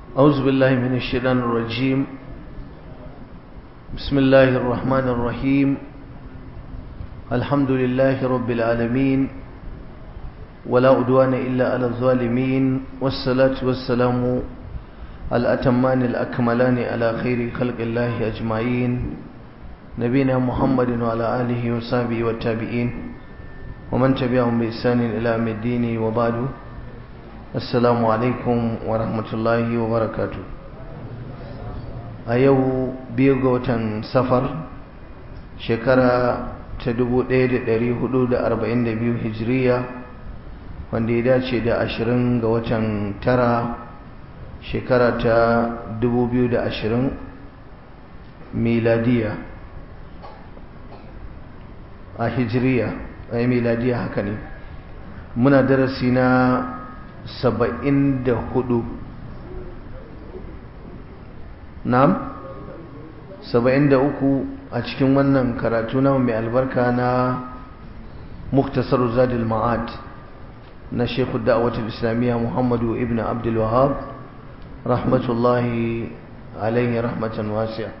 أعوذ بالله من الشيطان الرجيم بسم الله الرحمن الرحيم الحمد لله رب العالمين ولا أدوان إلا على الظالمين والصلاة والسلام الأتمان الأكملان على خير خلق الله أجمعين نبينا محمد وعلى آله وصحبه والتابعين ومن تبعهم بإحسان إلى يوم الدين وبعد السلام عليكم ورحمة الله وبركاته أيو بيغوة سفر شكرا تدبو ديد داري حدود أربعين دبيو هجرية wanda ya dace da ashirin ga watan tara shekara ta dubu biyu da ashirin miladiya a hijiriya a miladiya haka ne muna darasi na saba'in da hudu na'am saba'in da uku a cikin wannan karatu na mai albarka na muktasar zadil ma'ad na shekhu da'awatul islamiyya muhammadu ibn abdul wahab rahmatullahi alaihi rahmatan wasi'a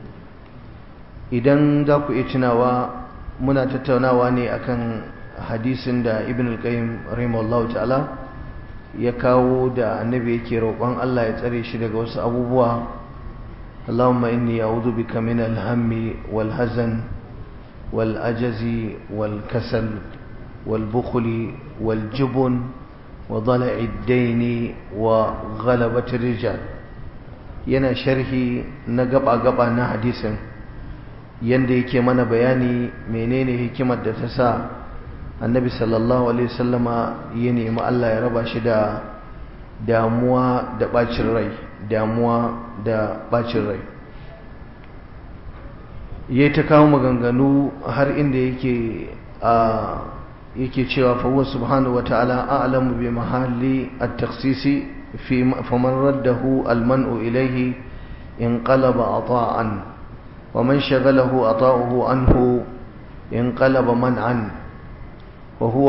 idan za ku iya tunawa muna tattaunawa ne akan hadisin da ibn al-qayyim rahimahullahu ta'ala ya kawo da annabi yake roƙon Allah ya tsare shi daga wasu abubuwa Allahumma inni a'udhu bika min al-hammi wal hazan wal ajazi wal kasal wal bukhli wal jubun wa dala'i ad-dayn wa ghalabati rijal yana sharhi na gaba gaba na hadisin yanda yake mana bayani menene hikimar da ta sa annabi sallallahu alaihi wasallama ya nemi Allah ya raba shi da damuwa da bacin rai damuwa da bacin rai yayi ta kawo maganganu har inda yake a yake cewa fa huwa subhanahu wataala a'lamu bi mahalli at-takhsisi fi faman raddahu al-man'u ilayhi inqalaba ata'an ومن شغله عطاؤه عنه انقلب منعا وهو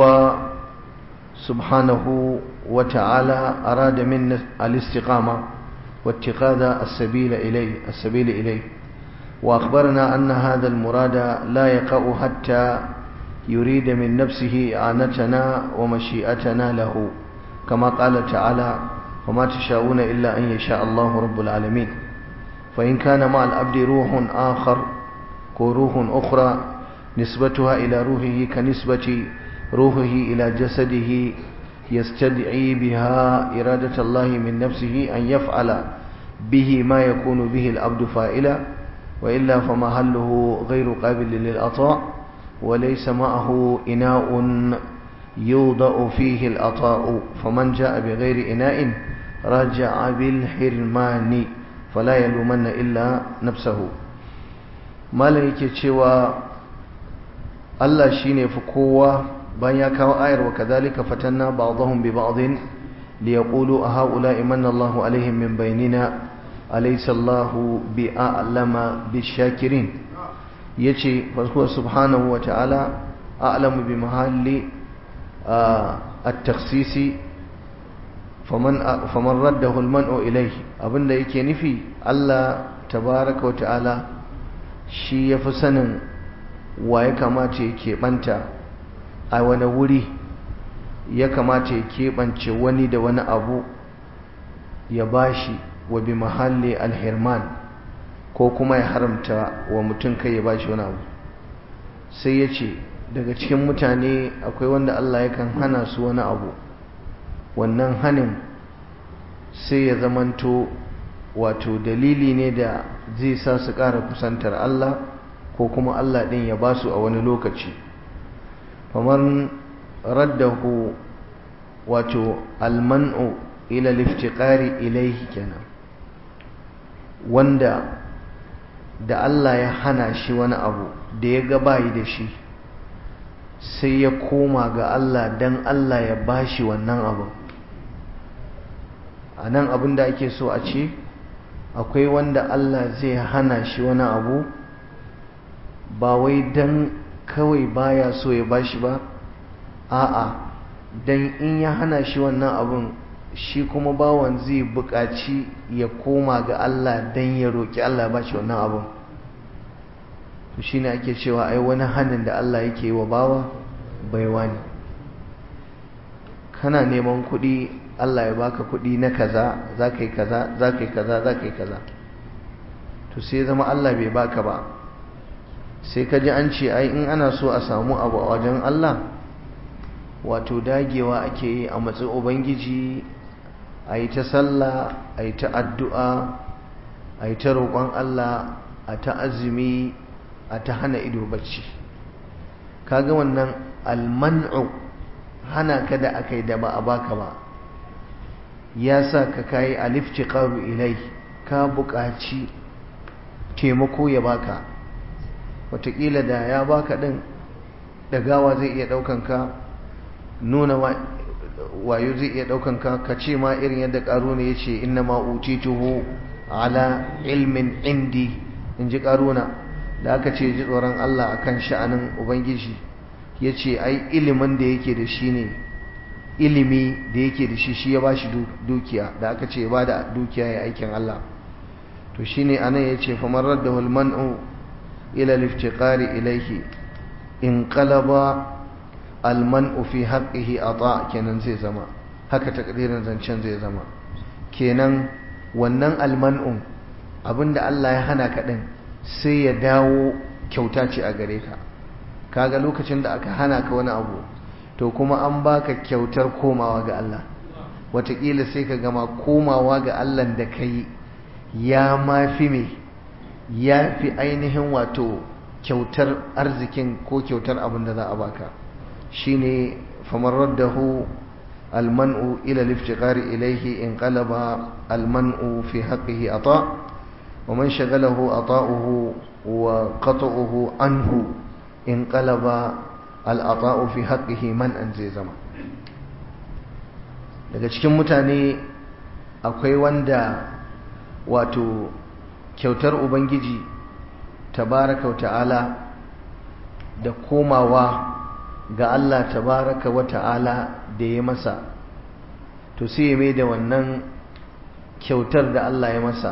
سبحانه وتعالى أراد منا الاستقامة واتخاذ السبيل إليه السبيل إليه وأخبرنا أن هذا المراد لا يقع حتى يريد من نفسه إعانتنا ومشيئتنا له كما قال تعالى وما تشاءون إلا أن يشاء الله رب العالمين فإن كان مع العبد روح آخر وروح أخرى نسبتها إلى روحه كنسبة روحه إلى جسده يستدعي بها إرادة الله من نفسه أن يفعل به ما يكون به العبد فائلا وإلا فمحله غير قابل للعطاء وليس معه إناء يوضع فيه العطاء فمن جاء بغير إناء رجع بالحرمان fala ya lumanna illa nafsahu malam yake cewa Allah shine fi kowa bayan ya kawo ayar wa kadhalika fatanna ba'dahum bi ba'dhin liyaqulu a haula imanna Allahu alaihim min bainina alaysa Allahu bi a'lama bishakirin yace fa subhanahu wa ta'ala a'lamu bi mahalli at-takhsisi faman raddahu alman'u ilayhi abinda yake nufi Allah tabaraka wa ta'ala shi yafi sanin wa ya kamata ya keɓanta a wani wuri ya kamata ya keɓance wani da wani abu ya bashi wa bi mahalli alhirman ko kuma ya haramta wa mutum kai ya bashi wani abu sai ya ce daga cikin mutane akwai wanda Allah yakan hana su wani abu wannan hanin sai ya zamanto wato dalili ne da zai sa su ƙara kusantar Allah ko kuma Allah ɗin ya ba su a wani lokaci kamar raddahu wato alman'u ila liftiqari ilaihi kenan wanda da Allah ya hana shi wani abu da ya ga bayi da shi sai ya koma ga Allah dan Allah ya bashi wannan abin a nan abin da ake so a ce akwai wanda Allah zai hana shi wani abu ba wai don kawai baya so ya bashi ba a'a don in ya hana shi wannan abin shi kuma bawan zai buƙaci ya koma ga Allah don ya roƙi Allah ba shi wannan abin to shi ne ake cewa ai wani hannun da Allah yake wa bawa baiwa ne kana neman kuɗi Allah ya baka kuɗi na kaza za ka yi kaza za ka yi kaza za ka yi kaza to sai zama Allah bai baka ba sai ka ji an ce ai in ana so a samu abu a wajen Allah wato dagewa ake yi a matsayin ubangiji a yi ta sallah a yi ta addu'a a yi ta roƙon Allah a ta azumi a ta hana ido bacci kaga wannan alman'u hana ka da aka yi da ba a baka ba ya sa ka kayi aliftiqaru ilai ka buƙaci taimako ya baka wataƙila da ya baka ɗin ɗagawa zai iya ɗaukan ka nuna wayo zai iya ɗaukan ka ka ce ma irin yadda ƙaruna ya ce inna ma utituhu ala ilmin indi in ji ƙaruna da aka ce ji tsoron Allah akan sha'anin ubangiji ya ce ai ilimin da yake da shi ne ilimi da yake da shi shi ya ba shi dukiya da aka ce ba da dukiya ya aikin Allah to shi ne anan ya ce famar radda hulman'u ila liftiƙari ilaihi in qalaba alman'u fi haqqihi ata kenan zai zama haka takdirin zancen zai zama kenan wannan alman'un abinda Allah ya hana ka din sai ya dawo kyauta ce a gare ka kaga lokacin da aka hana ka wani abu to kuma an baka kyautar komawa ga Allah wataƙila sai ka gama komawa ga Allah da kai ya mafi me ya fi ainihin wato kyautar arzikin ko kyautar abin da za a baka shine famar raddahu alman'u ila liftiqari ilayhi in qalaba alman'u fi haqqihi ata wa man shagalahu ata'uhu wa qat'uhu anhu in qalaba al'ata'u fi haqqihi man an zai zama daga cikin mutane akwai wanda wato kyautar ubangiji tabaraka ta'ala da komawa ga Allah tabaraka wa ta'ala da ya masa to sai ya mai da wannan kyautar da Allah ya masa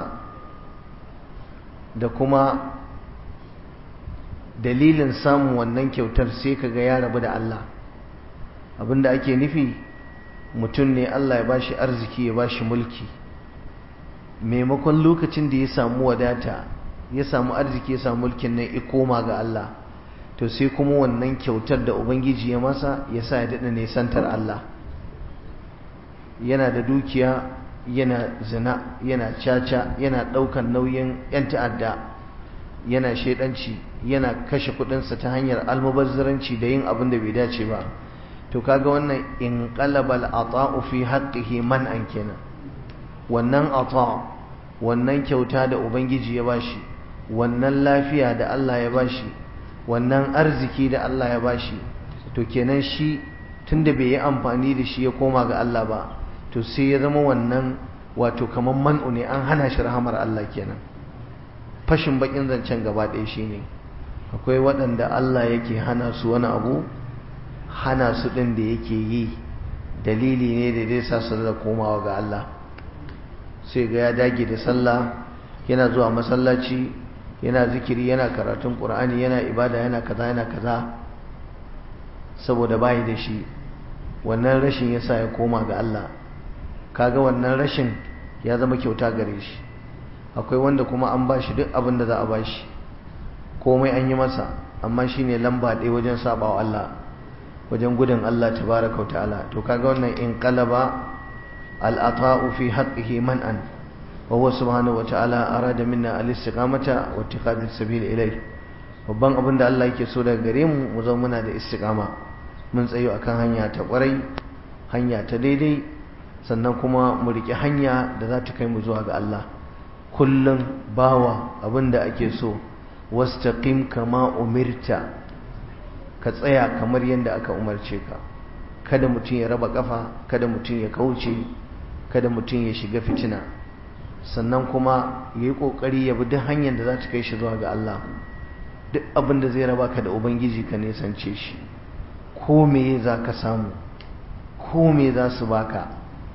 da kuma dalilin samun wannan kyautar sai kaga ya rabu da Allah abinda ake nufi mutum ne Allah ya bashi arziki ya bashi mulki maimakon lokacin da ya samu wadata ya samu arziki ya samu mulkin nan ya koma ga Allah to sai kuma wannan kyautar da ubangiji ya masa ya sa ya daɗa nesantar Allah yana da dukiya yana zina yana caca yana ɗaukan nauyin 'yan ta'adda yana shaidanci yana kashe kudinsa ta hanyar almubazzaranci da yin abin da bai dace ba to kaga wannan in qalabal ata'u fi haqqihi man an kenan wannan ata wannan kyauta da ubangiji ya bashi wannan lafiya da Allah ya bashi wannan arziki da Allah ya bashi to kenan shi tunda bai yi amfani da shi ya koma ga Allah ba to sai ya zama wannan wato kaman man'u ne an hana shi rahamar Allah kenan fashin bakin zancen gaba ɗaya shine akwai waɗanda Allah yake hana su wani abu hana su ɗin da yake yi dalili ne da zai sa su da komawa ga Allah sai ga ya dage da sallah yana zuwa masallaci yana zikiri yana karatun ƙur'ani yana ibada yana kaza yana kaza saboda bayi da shi wannan rashin yasa ya koma ga Allah kaga wannan rashin ya zama kyauta gare shi akwai wanda kuma an bashi duk abin da za a bashi komai an yi masa amma shine lamba ɗaya wajen sabawa Allah wajen gudun Allah tabaraka wa ta'ala to kaga wannan in qalaba al-ata'u fi haqqihi man'an wa huwa subhanahu wa ta'ala arada minna al-istiqamata wa ittikhadh as-sabil ilayh babban abin da Allah yake so daga gare mu mu zama muna da istiqama mun tsayo akan hanya ta kwarai hanya ta daidai sannan kuma mu riƙe hanya da za ta kai mu zuwa ga Allah kullum bawa abin da ake so wastaqim kama umirta ka tsaya kamar yadda aka umarce ka kada mutum ya raba kafa kada mutum ya kauce kada mutum ya shiga fitina sannan kuma ya yi ƙoƙari ya bi duk hanyar da za ta kai shi zuwa ga Allah duk abin da zai raba ka da ubangiji ka nesance shi ko me za ka samu ko me za su baka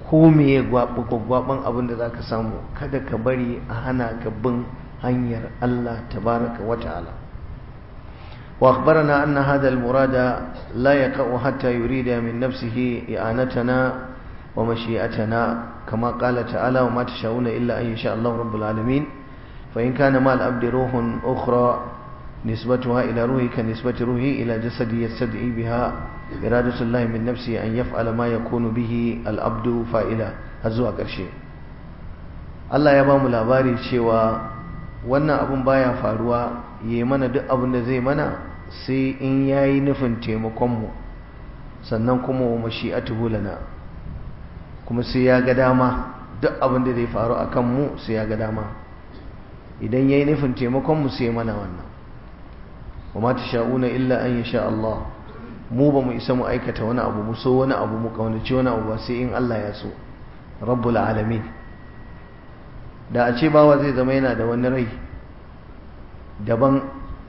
ko me ya gwaɓan abin da za ka samu kada ka bari a hana ka bin hanyar Allah tabaraka wa ta'ala wa akhbarana anna hadha al-murada la yaqa'u hatta yurida min nafsihi i'anatana wa mashi'atana kama qala ta'ala wa ma tasha'una illa an yasha Allah rabbul alamin fa in kana ma al-abdi ruhun ukhra نسبتها إلى روحي كنسبة روحي إلى جسدي يستدعي بها إرادة الله من نفسه أن يفعل ما يكون به الأبد فائلا هزوا ƙarshe. Allah ya ba mu labari cewa wannan abun baya faruwa yi mana duk abin da zai mana sai in yayi nufin taimakonmu sannan kuma wa mashi'atuhu lana kuma sai ya ga dama duk abin da zai faru akan mu sai ya ga dama idan yayi nufin taimakonmu sai mana wannan wa ma tasha'una illa an yasha Allah mu ba mu isa mu aikata wani abu mu so wani abu mu kaunaci wani abu ba sai in Allah ya so rabbul alamin da a ce bawa zai zama yana da wani rai daban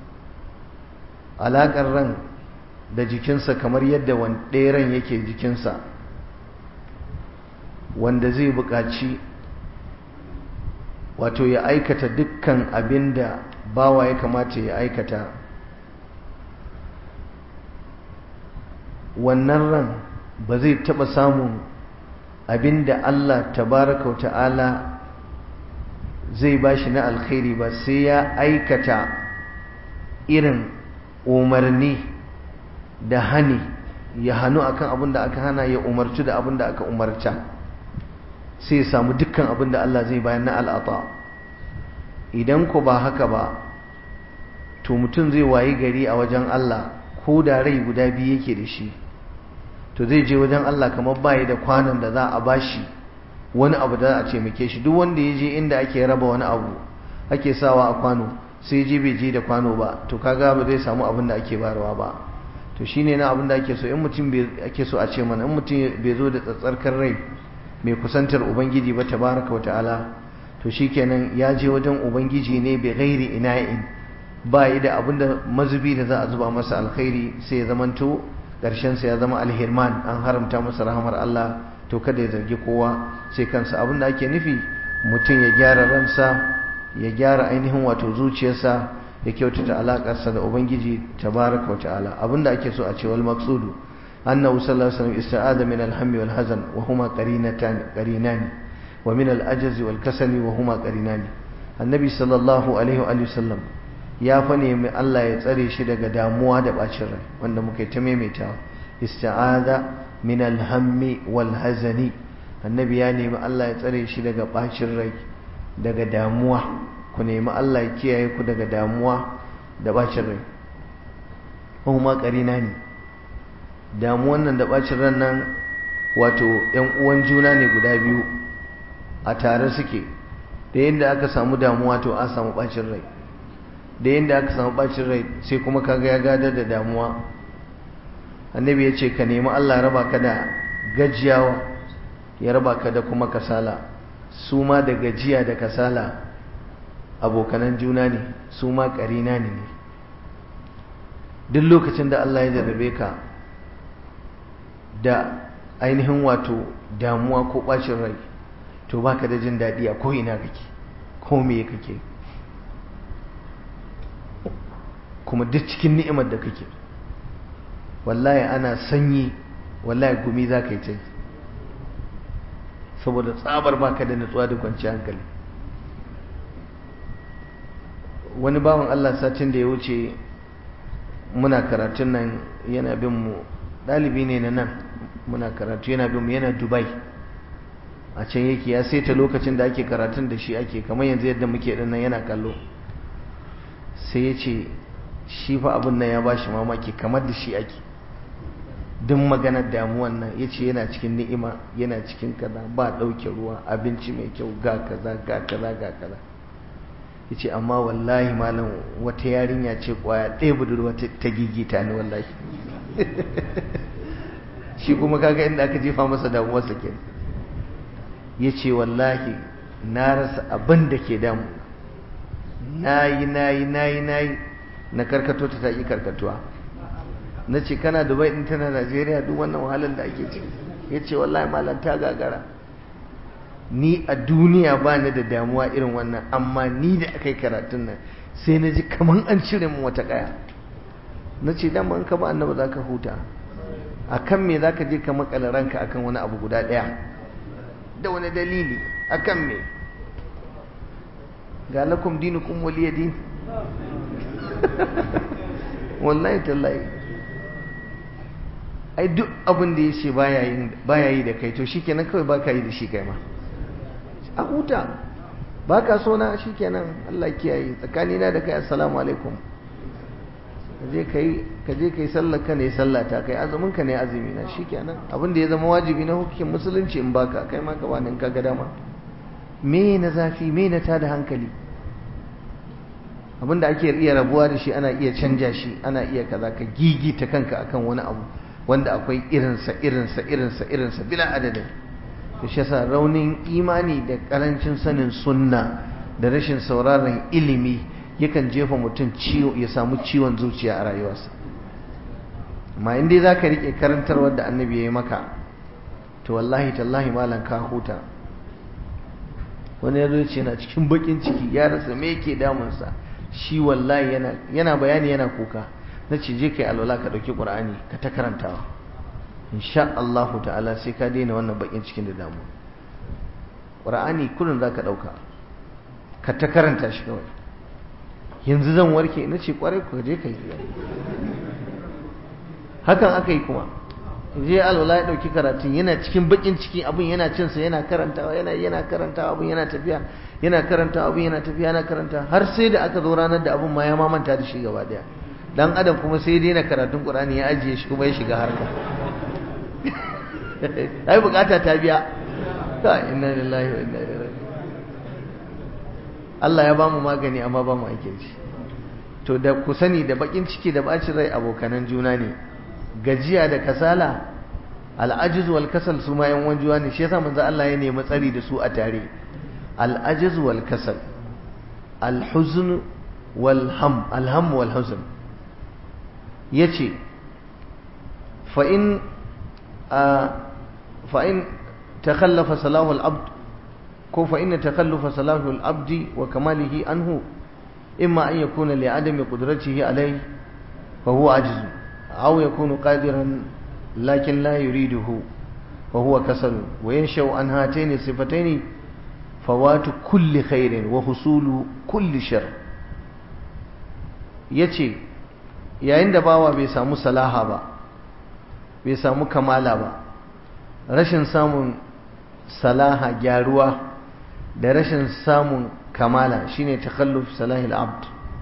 alaƙar ran da jikinsa kamar yadda ɗaya ran yake jikinsa wanda zai buƙaci wato ya aikata dukkan abin da bawa ya kamata ya aikata wannan ran ba zai taɓa samun abin da Allah tabaraka ta'ala zai ba shi na alkhairi ba sai ya aikata irin umarni da hani ya hannu akan abin da aka hana ya umarci da abin da aka umarta sai ya samu dukkan abin da Allah zai bayan na al'ata idan ku ba haka ba to mutum zai wayi gari a wajen Allah ko da rai guda biyu yake da shi to zai je wajen Allah kamar bayi da kwanan da za a bashi wani abu da a ce muke shi duk wanda ya je inda ake raba wani abu ake sawa a kwano sai je bai je da kwano ba to kaga ba zai samu abin da ake barawa ba to shine na abin da ake so in mutum ake so a ce mana in mutum bai zo da tsatsarkar rai mai kusantar ubangiji ba tabaraka wa ta'ala to shikenan ya je wajen ubangiji ne bai gairi ina'in ba yi da abin da mazubi da za a zuba masa alkhairi sai ya zamanto ƙarshen sa ya zama alhirman an haramta masa rahamar Allah to kada ya zargi kowa sai kansa abin da ake nufi mutum ya gyara ransa ya gyara ainihin wato zuciyarsa ya kyautata alaƙarsa da ubangiji tabaraka wa ta'ala abin da ake so a ce wal maqsudu annahu sallallahu alaihi wasallam ista'ada min al-hammi wal hazan wa huma qarinatan qarinani wa min al-ajzi wal kasali wa huma qarinani annabi sallallahu alaihi wa sallam ya fa nemi Allah ya tsare shi daga damuwa da bacin rai wanda muka ta maimaitawa ista'ada min alhammi wal hazani annabi ya nemi Allah ya tsare shi daga bacin rai daga damuwa ku nemi Allah ya kiyaye ku daga damuwa da bacin rai kuma karina ne damuwan nan da bacin ran nan wato yan uwan juna ne guda biyu a tare suke da yadda aka samu damuwa to an samu bacin rai da yadda aka samu bacin rai sai kuma kaga ya gadar da damuwa annabi ya ce ka nemi Allah raba ka da gajiyawa ya raba ka da kuma kasala su ma da gajiya da kasala abokanan juna ne su ma ƙarina ne duk lokacin da Allah ya jarrabe ka da ainihin wato damuwa ko ɓacin rai to baka da jin daɗi a ko'ina kake ko me kake kuma duk cikin ni'imar da kake wallahi ana sanyi wallahi gumi za ka yi ta saboda tsabar baka da nutsuwa da kwanciyar hankali wani bawan Allah satin da ya wuce muna karatun nan yana bin mu ɗalibi ne na nan muna karatu yana bin mu yana dubai a can yake ya saita lokacin da ake karatun da shi ake kamar yanzu yadda muke ɗin nan yana kallo sai ya ce shi fa abin nan ya bashi mamaki kamar da shi ake duk maganar damuwan nan ya ce yana cikin ni'ima yana cikin kaza ba ɗauke ruwa abinci mai kyau ga kaza ga kaza ga kaza ya ce amma wallahi malam wata yarinya ce kwaya ɗaya budurwa ta gigita ne wallahi shi kuma kaga inda aka jefa masa damuwarsa ke ya ce wallahi na rasa abin da ke damu na yi na yi na yi na yi na karkato ta ta ƙi karkatuwa na ce kana dubai ɗin tana najeriya duk wannan wahalar da ake ciki ya ce wallahi malam ta gagara ni a duniya ba ni da damuwa irin wannan amma ni da aka yi karatun nan sai na ji kamar an cire mu wata kaya na ce dama in ka ba annaba za ka huta a kan me za ka je ka makala ranka akan wani abu guda ɗaya da wani dalili a kan me ga lakum dinukum waliya din wallahi tallahi ai duk abin da ya ce baya yi da kai to shikenan kawai baka yi da shi kai ma a huta baka so na shikenan Allah kiyaye tsakanina da kai assalamu alaikum kaje kai kaje kai sallar ka ne sallata kai azumin ka ne azumi na shikenan abin da ya zama wajibi na hukumin musulunci in baka kai ma ka bani ka ga dama me na zafi me na tada hankali abin da ake iya rabuwa da shi ana iya canja shi ana iya kaza ka gigita kanka akan wani abu wanda akwai irinsa irinsa irinsa irinsa bila adadin to shi yasa raunin imani da karancin sanin sunna da rashin sauraron ilimi yakan jefa mutum ciwo ya samu ciwon zuciya a rayuwarsa amma in dai zaka rike karantarwar da annabi ya yi maka to wallahi tallahi malam ka huta wani ya zo ce yana cikin bakin ciki ya rasa me yake damunsa shi wallahi yana yana bayani yana kuka na ce je kai alwala ka dauki qur'ani ka ta karantawa insha Allah ta'ala sai ka daina wannan bakin cikin da damu qur'ani kullun zaka dauka ka ta karanta shi kawai yanzu zan warke na ce kwarai ku je kai hakan aka yi kuma je alwala ya dauki karatun yana cikin bakin ciki abin yana cin sa yana karantawa yana yana karantawa abin yana tafiya yana karantawa abin yana tafiya yana karanta har sai da aka zo ranar da abin ma ya mamanta da shi gaba daya dan adam kuma sai daina karatun qur'ani ya ajiye shi kuma ya shiga harka ai bukata ta biya ka inna lillahi wa inna ilaihi raji'un Allah ya bamu magani amma ba mu aike shi to da ku sani da bakin ciki da bacin rai abokanan juna ne gajiya da kasala al'ajiz wal kasal su ma yan wanjuwa ne shi yasa manzo Allah ya nemi tsari da su a tare al'ajiz wal kasal al-huzn wal ham al-ham wal huzn yace fa in fa in takhallafa salahu al-abd ko fa in takhallafa salahu al-abd wa kamalihi anhu imma an yakuna li adami qudratihi alayhi fa huwa ajiz aw yakunu qadiran lakin la yuriduhu wa huwa kasal wa yanshau an hatayn sifatayn fawatu kulli khairin wa husulu kulli shar yace yayin da bawa bai samu salaha ba bai samu kamala ba rashin samun salaha gyaruwa da rashin samun kamala shine takhalluf salahil abd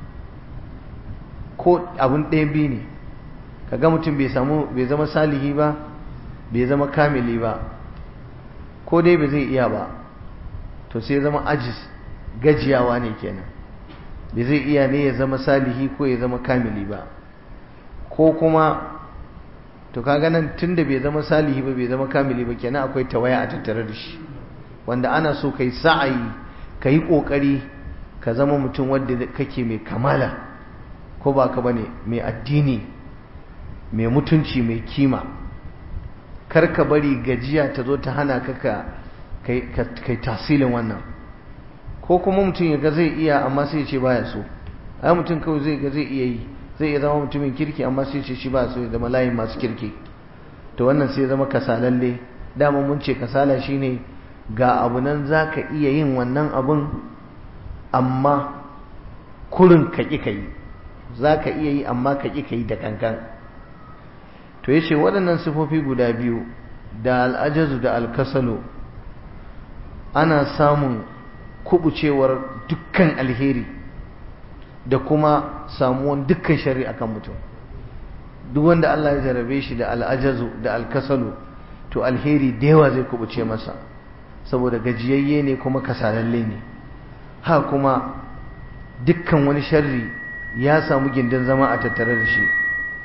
ko abun ɗaya biyu ne kaga mutum bai samu bai zama salihi ba bai zama kamili ba ko dai bai zai iya ba to sai zama ajis gajiyawa ne kenan bai zai iya ne ya zama salihi ko ya zama kamili ba ko kuma to kaga nan tunda bai zama salihi ba bai zama kamili ba kenan akwai tawaya a tattare da shi wanda ana so kai sa'ayi kai kokari ka zama mutum wanda kake mai kamala ko ba ka bane mai addini mai mutunci mai kima kar ka bari gajiya ta zo ta hana ka ka kai tasilin wannan ko kuma mutum ya ga zai iya amma sai ya ce baya so ai mutum kawai zai ga zai iya yi zai iya zama mutumin kirki amma sai ce shi ba so ya zama layin masu kirki to wannan sai ya zama kasalalle dama mun ce kasala shine ga abu nan za ka iya yin wannan abun amma kurin ka ƙi ka yi za ka iya yi amma ka ƙi ka yi da kankan to ya ce waɗannan sifofi guda biyu da al'ajazu da alkasalu ana samun kubucewar dukkan alheri da kuma samuwan dukkan shari'a kan mutum duk wanda Allah ya jarabe shi da al'ajazu da alkasalu to alheri da yawa zai kubuce masa saboda gajiyayye ne kuma kasalalle ne ha kuma dukkan wani sharri ya samu gindin zama a tattare da shi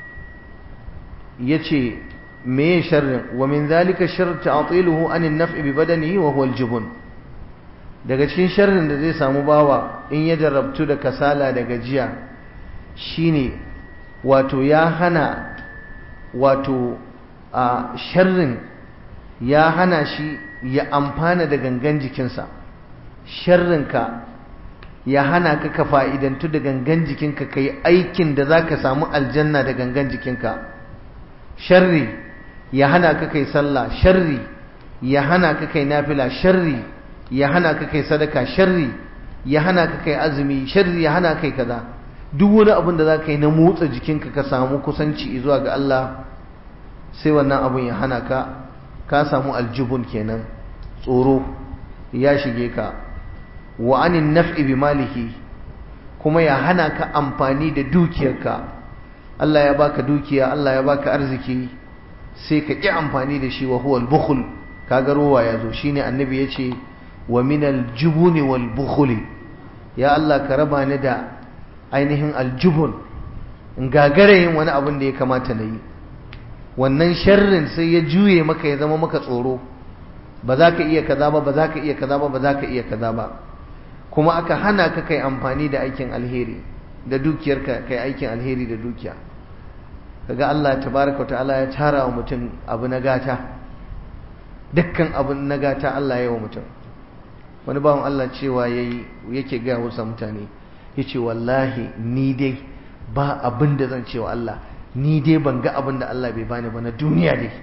yace me sharrin wa min zalika sharr ta'tiluhu an an-naf'i bi badanihi wa huwa al-jubn daga cikin sharrin da zai samu bawa in ya jarabtu da kasala da gajiya shine wato ya hana wato a sharrin ya hana shi ya amfana da gangan jikinsa sharrinka ya hana ka ka fa'idantu da gangan jikinka ka yi aikin da za ka samu aljanna da gangan jikinka sharri ya hana ka kai sallah sharri ya hana ka kai nafila sharri ya hana ka kai sadaka sharri ya hana ka kai azumi sharri ya hana kai kaza duk wani abin da za ka yi na motsa jikinka ka samu kusanci zuwa ga Allah sai wannan abin ya hana ka ka samu aljubun kenan tsoro ya shige ka wa anin naf'i bi malihi kuma ya hana ka amfani da dukiyarka Allah ya baka dukiya Allah ya baka arziki sai ka ƙi amfani da shi wa huwa al-bukhl kaga ruwa yazo shine annabi yace wa min al-jubun wal bukhli ya Allah ka raba ni da ainihin aljubun in gagare yin wani abin da ya kamata na yi wannan sharrin sai ya juye maka ya zama maka tsoro ba za ka iya kaza ba ba za ka iya kaza ba ba za ka iya kaza ba kuma aka hana ka kai amfani da aikin alheri da dukiyarka kai aikin alheri da dukiya kaga Allah tabaraka ta'ala ya tara wa mutum abu na gata dukkan abu na gata Allah ya yi wa mutum wani bawan Allah cewa yayi yake ga wasu mutane yace wallahi ni dai ba abin da zan cewa Allah ni dai ban ga abin da Allah bai bani ba na duniya dai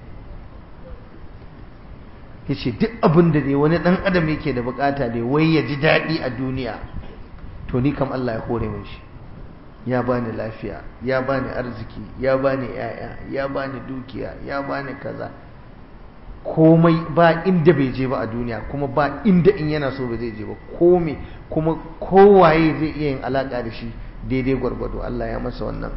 yace duk abin da dai wani dan adam yake da bukata dai wai ya ji daɗi a duniya to ni kam Allah ya hore min shi ya bani lafiya ya bani arziki ya bani yaya ya bani dukiya ya bani kaza komai ba inda bai je ba a duniya kuma ba inda in yana so ba zai je ba komai kuma kowaye zai iya yin alaka da shi daidai gwargwado Allah ya masa wannan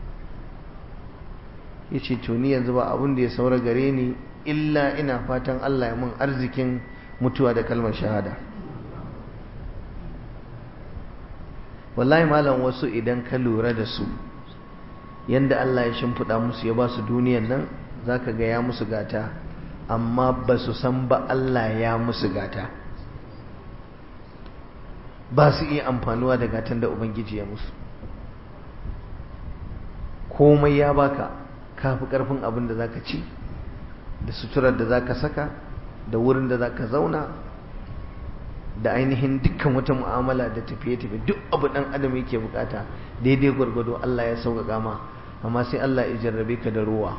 ya ce to ni yanzu ba abin da ya saura gare ni illa ina fatan Allah ya mun arzikin mutuwa da kalmar shahada wallahi malam wasu idan ka lura da su yanda Allah ya shimfiɗa musu ya ba su duniyan nan zaka ga ya musu gata amma ba su san ba Allah ya musu gata ba su iya amfanuwa da gatan da Ubangiji ya musu komai ya baka kafi karfin abin da zaka ci da suturar da zaka saka da wurin da zaka zauna da ainihin dukkan wata mu'amala da tafiye-tafiye duk abu dan adam yake bukata daidai gwargwado Allah ya sauƙaƙa ma amma sai Allah ya jarrabe ka da ruwa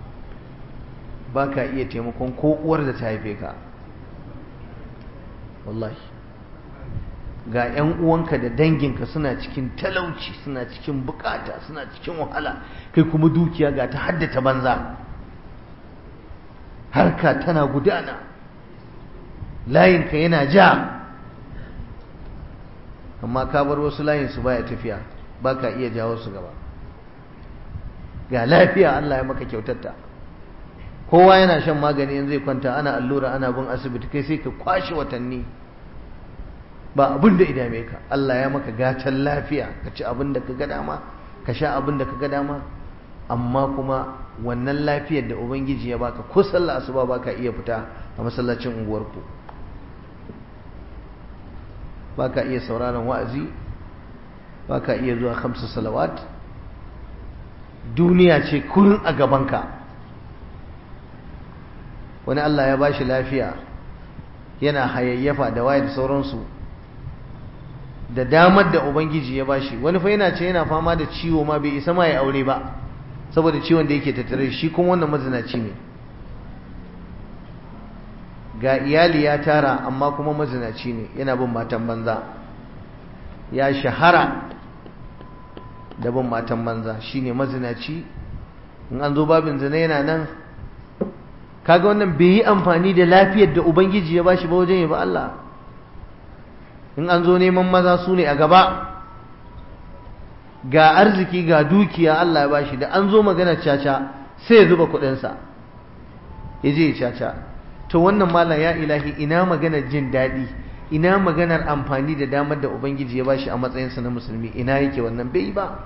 baka iya taimakon ko uwar da ta haife ka wallahi ga 'yan uwanka da danginka suna cikin talauci suna cikin bukata suna cikin wahala kai kuma dukiya ga ta haddata banza harka tana gudana layinka yana ja amma ka bar wasu layinsu baya tafiya ba ka iya jawo su gaba ga lafiya Allah ya maka kyautatta kowa yana shan magani in zai kwanta ana allura ana bin asibiti kai sai ka kwashe watanni ba abin da idame ka Allah ya maka gatan lafiya ka ci abin da ka ga dama ka sha abin da ka ga dama amma kuma wannan lafiyar da ubangiji ya baka ko sallah asuba baka iya fita a masallacin unguwarku baka iya sauraron wa'azi baka iya zuwa khamsu salawat duniya ce kullun a gabanka wani Allah ya bashi lafiya yana hayayyafa da waye da sauransu da damar da ubangiji ya bashi wani fa yana ce yana fama da ciwo ma bai isa ma ya aure ba saboda ciwon da yake tattare shi kuma wannan mazinaci ne ga iyali ya tara amma kuma mazinaci ne yana bin matan banza ya shahara da bin matan banza shine mazinaci in an zo babin zina yana nan kaga wannan bai yi amfani da lafiyar da ubangiji ya bashi ba wajen ya ba Allah in an zo neman maza su ne a gaba ga arziki ga dukiya Allah ya bashi da an zo magana caca sai ya zuba kuɗinsa ya je ya caca to wannan malam ya ilahi ina maganar jin daɗi ina maganar amfani da damar da ubangiji ya bashi a matsayinsa na musulmi ina yake wannan bai ba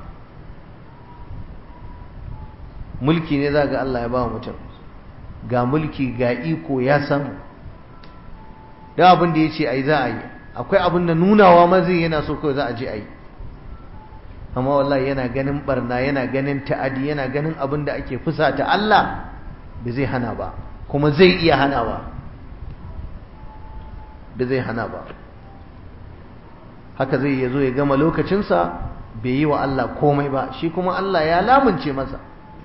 mulki ne za ga Allah ya ba mutum ga mulki ga iko ya samu da abin da ya ce a yi za a yi akwai abin da nunawa mazai yana so kawai za a je a yi amma wallahi yana ganin barna yana ganin ta'adi yana ganin abin da ake fusata Allah ba zai hana ba kuma zai iya hanawa da zai hana ba haka zai yazo ya gama lokacinsa bai yi wa Allah komai ba shi kuma Allah ya lamunce masa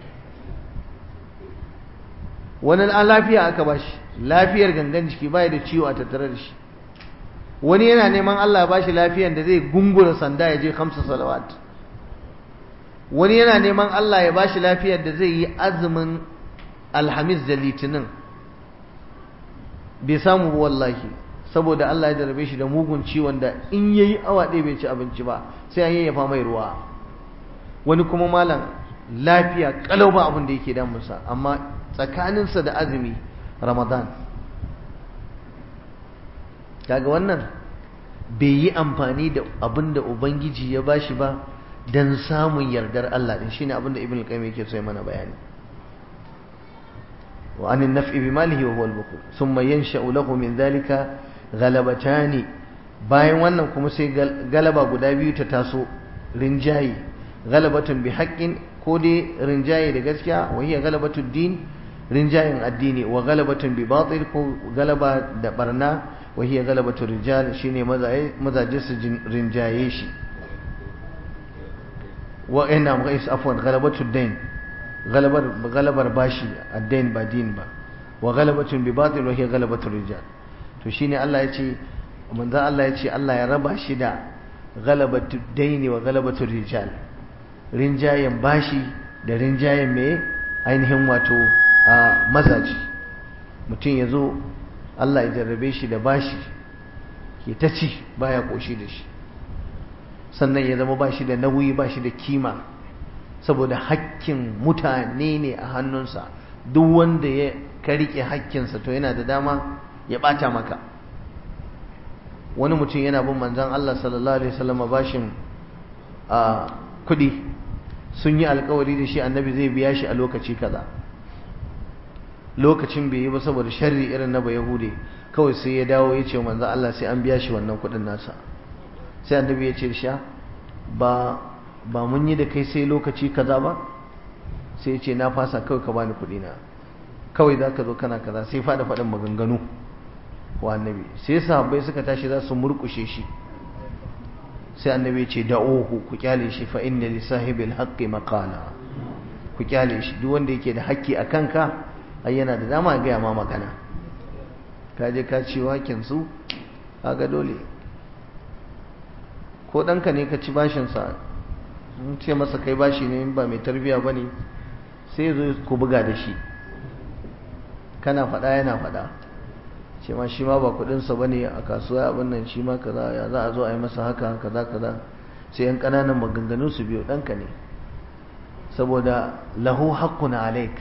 wani lafiya aka bashi lafiyar gangan jiki bai da ciwo a tattare da shi wani yana neman Allah ba shi lafiyar da zai gungura sanda ya je kamsa salawat wani yana neman Allah ya ba shi lafiyar da zai yi azumin alhamis da litinin bai samu ba wallahi saboda Allah ya jarabe shi da mugun ciwon da in yayi awa ɗaya bai ci abinci ba sai an yayyafa mai ruwa wani kuma malam lafiya kalau ba abin da yake damunsa amma tsakaninsa da azumi ramadan kaga wannan bai yi amfani da abin da ubangiji ya bashi ba don samun yardar Allah din shine abin da ibn al-qayyim yake so ya mana bayani wa anin naf'i bi malihi wa huwa al-bukhul thumma yansha'u lahu min dhalika ghalabatani bayan wannan kuma sai galaba guda biyu ta taso rinjayi galabatun bi haqqin ko dai rinjaye da gaskiya wa hiya galabatud din rinjayen addini wa galabatun bi batil ko galaba da barna wa hiya galabatu rijal shine mazaje su rinjaye shi wa ina muqais afwan galabatu dain galabar galabar bashi ad-dain ba din ba wa galabatun bi batil wa hiya galabatu rijal to shine Allah ya ce manzo Allah ya ce Allah ya raba shi da galabatu dain wa galabatu rijal rinjayen bashi da rinjayen me ainihin wato a mazaji mutum ya zo Allah ya jarrabe shi da bashi ke ta ci baya koshi da shi sannan ya zama bashi da nauyi bashi da kima saboda hakkin mutane ne a hannunsa duk wanda ya ka rike hakkinsa to yana da dama ya bata maka wani mutum yana bin manzon Allah sallallahu alaihi wasallam bashin a kudi sun yi alkawari da shi annabi zai biya shi a lokaci kaza lokacin bai yi ba saboda sharri irin na bayahude kawai sai ya dawo ya ce manzo Allah sai an biya shi wannan kudin nasa sai annabi ya ce sha ba ba mun yi da kai sai lokaci kaza ba sai ya ce na fasa kawai ka bani kudi na kawai za ka zo kana kaza sai fada faɗin maganganu wa annabi sai sahabbai suka tashi za su murkushe shi sai annabi ya ce da'uhu ku kyale shi fa inna li sahibil haqqi maqala ku kyale shi duk wanda yake da haƙƙi a kanka ai yana da dama gaya ma magana ka je ka ci wakin su kaga dole ko ɗanka ne ka ci bashinsa in ce masa kai bashi ne ba mai tarbiya ba ne sai zo ku buga da shi kana faɗa yana faɗa ce ma shi ma ba kuɗinsa ba ne a kasuwa abin nan shi ma kaza ya za a zo a yi masa haka kaza kaza sai yan ƙananan maganganu su biyo ɗanka ne saboda lahu haqqun alaik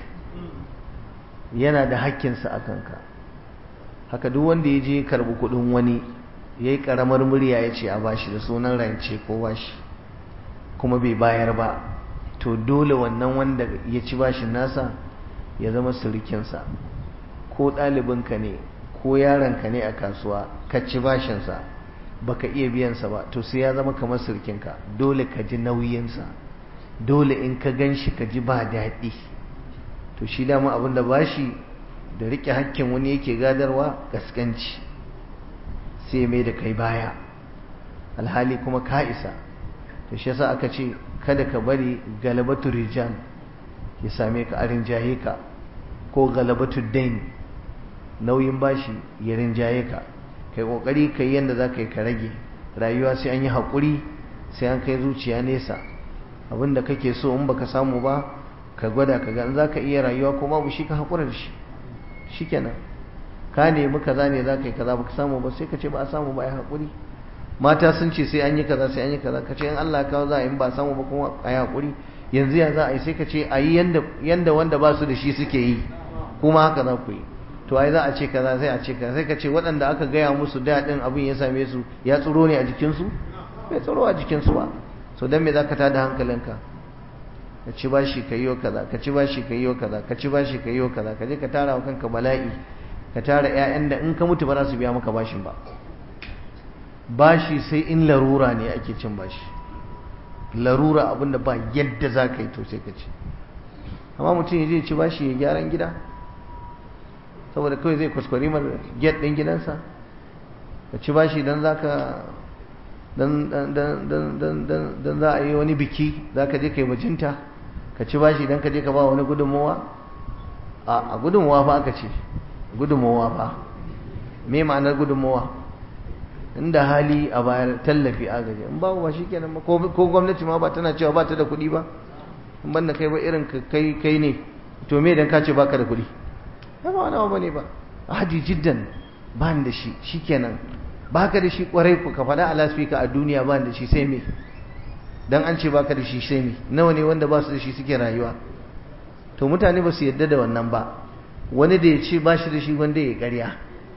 yana da hakkinsa a kanka haka duk wanda ya je karbi kudin wani ya yi karamar murya ya ce a bashi da sunan rance ko bashi kuma bai bayar ba to dole wannan wanda ya ci bashin nasa ya zama surikinsa ko ɗalibinka ne ko yaronka ne a kasuwa ka ci bashinsa baka iya biyansa ba to sai ya zama kamar surikinka dole ka ji nauyinsa dole in ka gan shi ka ji ba daɗi to shi dama abin da bashi da riƙe hakkin wani yake gadarwa gaskanci sai mai da kai baya alhali kuma ka isa to shi yasa aka ce kada ka bari galabatu rijal ya same ka a rinjaye ka ko galabatu dain nauyin bashi ya rinjaye ka kai kokari kai yanda za ka yi ka rage rayuwa sai an yi haƙuri sai an kai zuciya nesa abinda kake so in baka samu ba ka gwada ka ga za ka iya rayuwa ko babu shi ka haƙura da shi shikenan ka nemi kaza ne za ka yi kaza baka samu ba sai ka ce ba a samu ba ai haƙuri mata sun ce sai an yi kaza sai an yi kaza ka ce in Allah kawo za a yi ba samu ba kuma a yi haƙuri yanzu ya za a yi sai ka ce a yi yanda wanda ba su da shi suke yi kuma haka za ku yi to ai za a ce kaza sai a ce kaza sai ka ce waɗanda aka gaya musu daɗin abin ya same su ya tsoro ne a jikinsu bai tsoro a jikinsu ba so don me za ka tada hankalinka ka ci bashi ka yi kaza ka ci bashi ka yi kaza ka ci bashi ka yi kaza ka je ka tara wa kanka bala'i ka tara ƴaƴan da in ka mutu ba za su biya maka bashin ba bashi sai in larura ne ake cin bashi larura abinda ba yadda za ka yi to sai ka ci amma mutum ya je ci bashi ya gyaran gida saboda kawai zai kuskure mar get ɗin gidansa ka ci bashi don za ka don za a yi wani biki za ka je ka yi bajinta ka ci bashi don ka je ka ba wani gudunmowa a gudunmowa fa aka ce gudunmowa fa me ma'anar gudunmowa inda hali a bayar tallafi agaji in babu ba shikenan ba ko gwamnati ma ba tana cewa ba ta da kuɗi ba in banda kai ba irin kai kai ne to me dan ka ce baka da kuɗi ba ba wani ba ne ba hadi jiddan ba da shi shikenan baka da shi kwarai ku ka faɗa a lasfika a duniya ba da shi sai me dan an ce baka da shi sai me nawa ne wanda ba su da shi suke rayuwa to mutane ba su yadda da wannan ba wani da ya ce ba shi da shi wanda ya ƙarya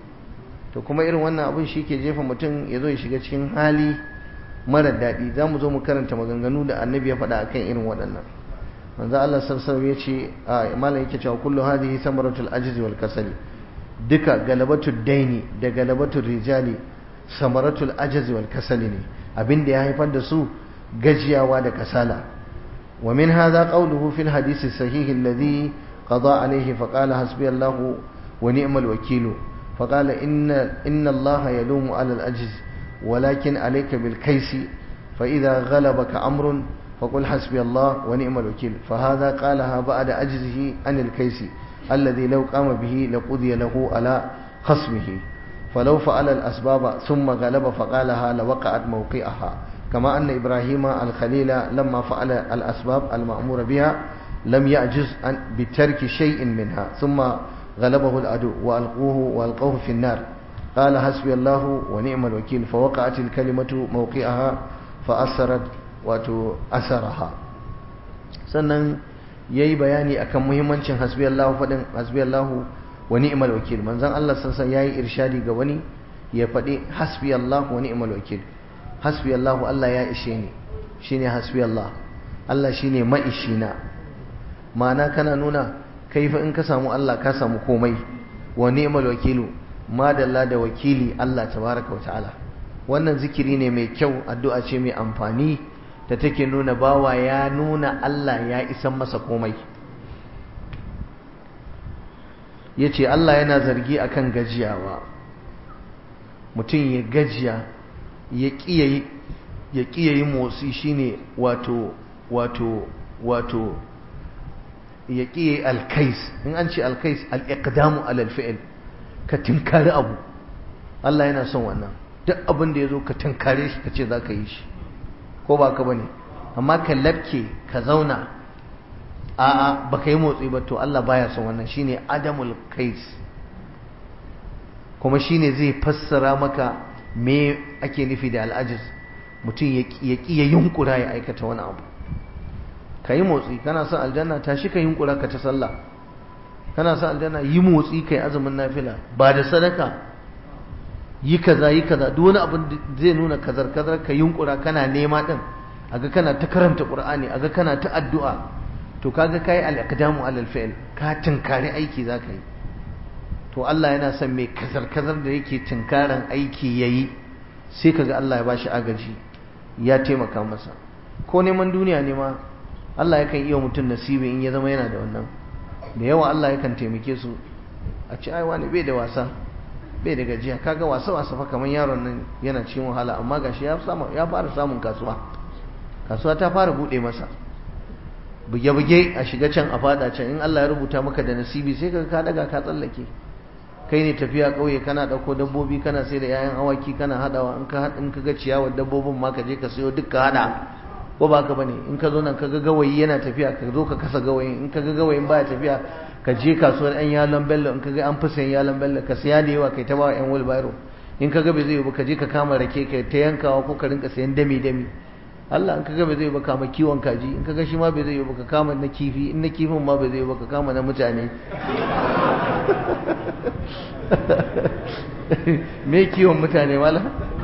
to kuma irin wannan abin shi ke jefa mutum ya zo ya shiga cikin hali mara daɗi za mu zo mu karanta maganganu da annabi ya faɗa akan irin waɗannan manzo Allah sallallahu ya ce a malam yake cewa kullu hadhihi samaratul ajzi wal kasali duka galabatul daini da galabatul rijali samaratul ajzi wal kasali ne abin da ya haifar da su gajiyawa da kasala wa min hadha qawluhu fil hadisi sahih alladhi qada alayhi faqala hasbi Allah wa ni'mal wakeel فقال إن, إن الله يلوم على الأجز ولكن عليك بالكيس فإذا غلبك أمر فقل حسبي الله ونعم الوكيل فهذا قالها بعد أجزه عن الكيس الذي لو قام به لقضي له على خصمه فلو فعل الأسباب ثم غلب فقالها لوقعت موقعها كما أن إبراهيم الخليل لما فعل الأسباب المأمور بها لم يعجز بترك شيء منها ثم غلبه العدو وألقوه وألقوه في النار قال حسبي الله ونعم الوكيل فوقعت الكلمة موقعها فأثرت وتأثرها sannan yayi bayani akan muhimmancin hasbi Allah fadin hasbi Allah wa ni'mal wakil manzon Allah sansan yayi irshadi ga wani ya fadi hasbi Allah wa ni'mal wakil hasbi Allah Allah ya ishe ni shine hasbi Allah Allah shine maishina ma'ana kana nuna kai fa in ka samu Allah ka samu komai wa ni'mal wakilu madalla da wakili Allah tabaraka wa ta'ala wannan zikiri ne mai kyau addu'a ce mai amfani da take nuna bawa ya nuna Allah ya isan masa komai yace Allah yana zargi akan gajiyawa mutum ya gajiya ya kiyayi ya kiyayi motsi shine wato wato wato ya ƙiye alkais in an ce alkais al'iƙdamu alalfi'il ka tinkari abu Allah yana son wannan duk abin da ya zo ka tinkare shi ka ce za ka yi shi ko ba ka ba ne amma ka labke ka zauna a'a ba ka yi motsi ba to Allah baya son wannan shine adamul kais kuma shine zai fassara maka me ake nufi da al'ajiz mutum ya ƙi ya yunkura ya aikata wani abu ka yi motsi kana son aljanna tashi ka yunkura ka ta sallah kana son aljanna yi motsi ka yi azumin nafila ba da sadaka yi kaza yi kaza duk wani abin da zai nuna kazar kazar ka yunkura kana nema din aga kana ta karanta qur'ani aga kana ta addu'a to kaga kai al-iqdamu alal fi'l ka tinkari aiki zaka yi to Allah yana son mai kazar kazar da yake tinkaran aiki yayi sai kaga Allah ya bashi agaji ya taimaka masa ko neman duniya ne ma Allah yakan iya mutum nasibi in ya zama yana da wannan da yawa Allah yakan taimake su a ci ai wani bai da wasa bai da gajiya kaga wasa wasa fa kamar yaron nan yana cikin wahala amma gashi ya samu ya fara samun kasuwa kasuwa ta fara bude masa buge buge a shiga can a fada can in Allah ya rubuta maka da nasibi sai kaga ka daga ka tsallake kai ne tafiya kauye kana dauko dabbobi kana sai da yayan awaki kana hadawa in ka in ka ga ciyawar dabbobin ma ka je ka sayo duk ka hada ko ba ka bane in ka zo nan ka ga gawayi yana tafiya ka zo ka kasa gawayin in ka ga gawayin baya tafiya ka je kasuwar yan yalon bello in ka ga an fi sayan yalon bello ka siya da yawa kai ta ba yan wheelbarrow in ka ga bai zai yi ba ka je ka kama rake ka ta yankawa ko ka rinka sayan dami dami Allah in ka ga bai zai yi ba kama kiwon kaji in ka ga shi ma bai zai yi ba ka kama na kifi in na kifin ma bai zai yi ba ka kama na mutane me kiwon mutane wala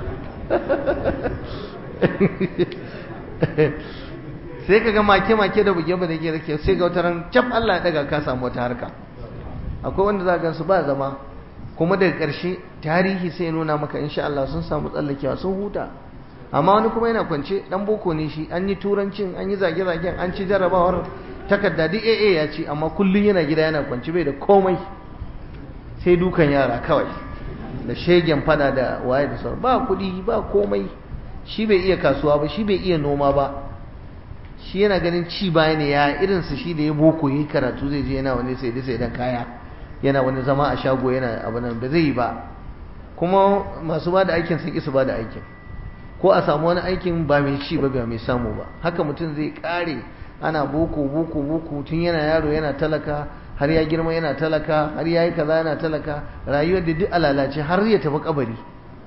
sai ka ga make-make da buge ba da ke rake sai ga wata ran cap Allah ya daga ka samu wata harka akwai wanda za ga su ba zama kuma daga ƙarshe tarihi sai nuna maka insha Allah sun samu tsallakewa sun huta amma wani kuma yana kwance dan boko ne shi an yi turancin an yi zage-zagen an ci jarabawar takarda duk AA ya ci amma kullum yana gida yana kwance bai da komai sai dukan yara kawai da shegen fada da waye da sauran ba kuɗi ba komai shi bai iya kasuwa ba shi bai iya noma ba shi yana ganin ci baya ne ya irinsa shi da ya boko yi karatu zai je yana wani sai da sai dan kaya yana wani zama a shago yana abu nan ba zai yi ba kuma masu ba da aikin sun isa ba da aikin ko a samu wani aikin ba mai ci ba ba mai samu ba haka mutum zai kare ana boko boko boko tun yana yaro yana talaka har ya girma yana talaka har ya yi kaza yana talaka rayuwar da duk alalace har ya tafi kabari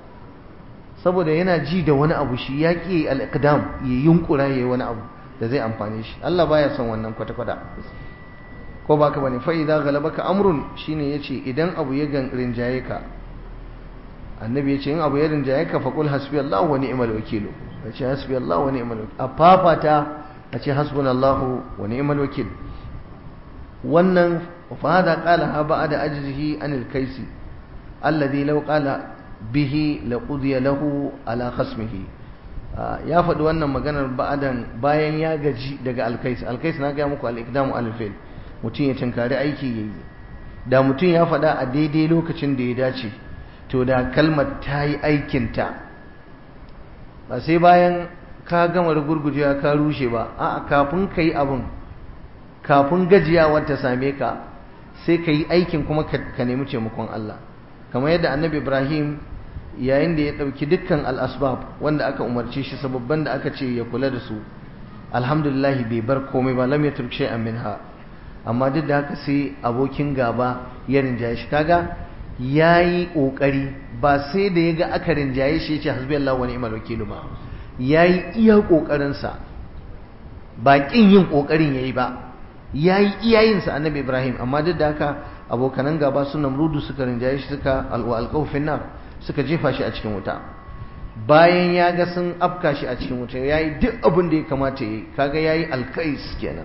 saboda yana ji da wani abu shi ya ƙi al'adam ya yunkura ya yi wani abu da zai amfane shi Allah baya son wannan kwata-kwata ko ba ka bane fa idza ghalabaka amrun shine yace idan abu ya rinjaye ka annabi yace in abu ya rinjaye ka faqul hasbiyallahu wa ni'mal wakeel yace hasbiyallahu wa ni'mal wakeel a fafata yace hasbunallahu wa ni'mal wakeel wannan fa hada qala ha ba'da ajzihi anil kaisi alladhi law qala bihi laqudiya lahu ala khasmihi ya faɗi wannan maganar ba'adan bayan ya gaji daga alkais alkais na ga muku al-iqdamu al-fil mutum ya tunkari aiki yayi da mutum ya faɗa a daidai lokacin da ya dace to da kalmar ta yi aikinta ba sai bayan ka gama gurgujewa ka rushe ba a'a kafin ka yi abin kafin gajiyawar ta same ka sai ka yi aikin kuma ka nemi taimakon Allah kamar yadda annabi Ibrahim yayin da ya ɗauki dukkan al'asbab wanda aka umarce shi sababban da aka ce ya kula da su alhamdulillah bai bar komai ba lam yatruk shay'an minha amma duk da haka sai abokin gaba ya rinjaye shi kaga yayi kokari ba sai da yaga aka rinjaye shi yace hasbiyallahu wa ni'mal wakeel ba yayi iya kokarin sa ba kin yin kokarin yayi ba yayi iyayin sa annabi Ibrahim amma duk da haka abokanan gaba su namrudu suka rinjaye shi suka alqawfin nar suka jefa shi a cikin wuta bayan ya ga sun afka shi a cikin wuta ya yi duk abin da ya kamata ya yi kaga ya yi alkais kenan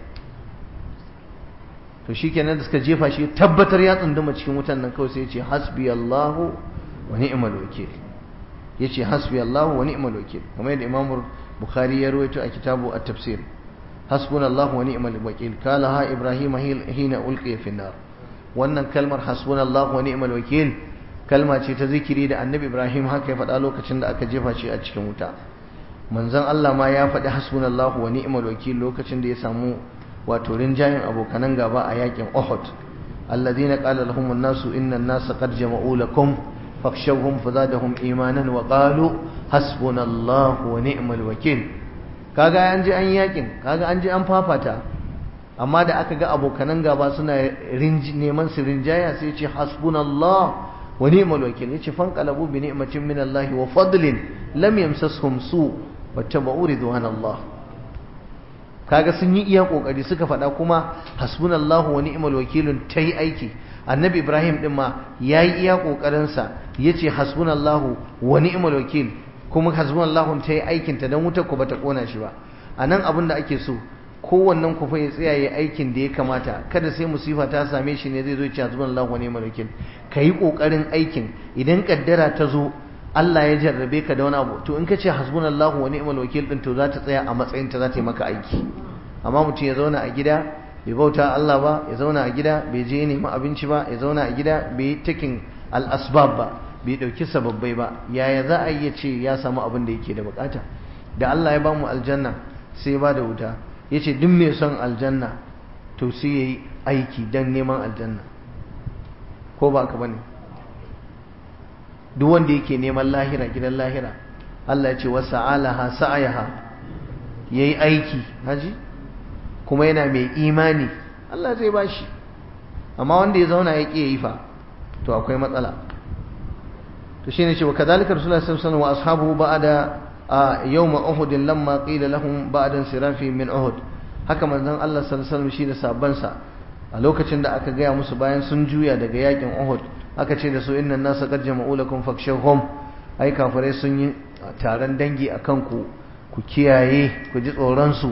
to shi kenan da suka jefa shi tabbatar ya tsunduma cikin wutan nan kawai sai ya ce hasbi Allahu wa ni'mal wakil ya ce hasbi Allahu wa ni'mal wakil kamar yadda Imam Bukhari ya rawaito a kitabu at-tafsir hasbunallahu wa ni'mal wakil kala ha Ibrahim hina ulqiya fi nar wannan kalmar hasbunallahu wa ni'mal wakil kalma ce ta zikiri da annabi ibrahim haka ya faɗa lokacin da aka jefa shi a cikin wuta manzon Allah ma ya faɗi hasbunallahu wa ni'mal wakil lokacin da ya samu wato rinjayen abokanan gaba a yakin Uhud alladhina qala lahum an-nasu inna an-nasa qad jama'u lakum fakhshawhum fazadahum imanan wa qalu hasbunallahu wa ni'mal wakil kaga an ji an yakin kaga an ji an fafata amma da aka ga abokanan gaba suna neman su rinjaya sai ce hasbunallah wa ni'mal wakil yace fanqalabu bi ni'matin min Allah wa fadlin lam yamsashum su wattaba'u ridwanallah kaga sun yi iya kokari suka faɗa kuma hasbunallahu wa ni'mal wakilun tayi aiki annabi ibrahim din ma yayi iya kokarin sa yace hasbunallahu wa ni'mal wakil kuma hasbunallahu tayi aikin ta dan wutar ku bata kona shi ba anan abin da ake so kowannen ku fa ya tsaya ya aikin da ya kamata kada sai musifa ta same shi ne zai zo ya ce hasbunallahu wa ni'mal wakil kai kokarin aikin idan kaddara ta zo Allah ya jarrabe ka da wani abu to in ka ce hasbunallahu wa ni'mal wakil din to za ta tsaya a matsayin ta za ta yi maka aiki amma mutum ya zauna a gida bai bauta Allah ba ya zauna a gida bai je neman abinci ba ya zauna a gida bai yi taking al-asbab ba bai dauki sababbai ba yaya za a iya ce ya samu abin da yake da bukata da Allah ya bamu aljanna sai ya bada wuta yace duk mai son aljanna to sai yayi aiki dan neman aljanna ko ba ka bane duk wanda yake neman lahira gidan lahira Allah ya ce wa sa'alaha sa'ayaha yayi aiki haji kuma yana mai imani Allah zai bashi amma wanda ya zauna ya ki yayi fa to akwai matsala to shine cewa kadalika rasulullahi sallallahu alaihi wasallam wa ashabuhu ba'da yawm uhud lamma qila lahum ba'da sirafi min uhud haka manzon Allah sallallahu alaihi wasallam shi da sabansa a lokacin da aka gaya musu bayan sun juya daga yakin uhud aka ce da su innan nasa qad jama'u lakum fakshawhum ai kafirai sun yi taron dangi akan ku ku kiyaye ku ji tsoron su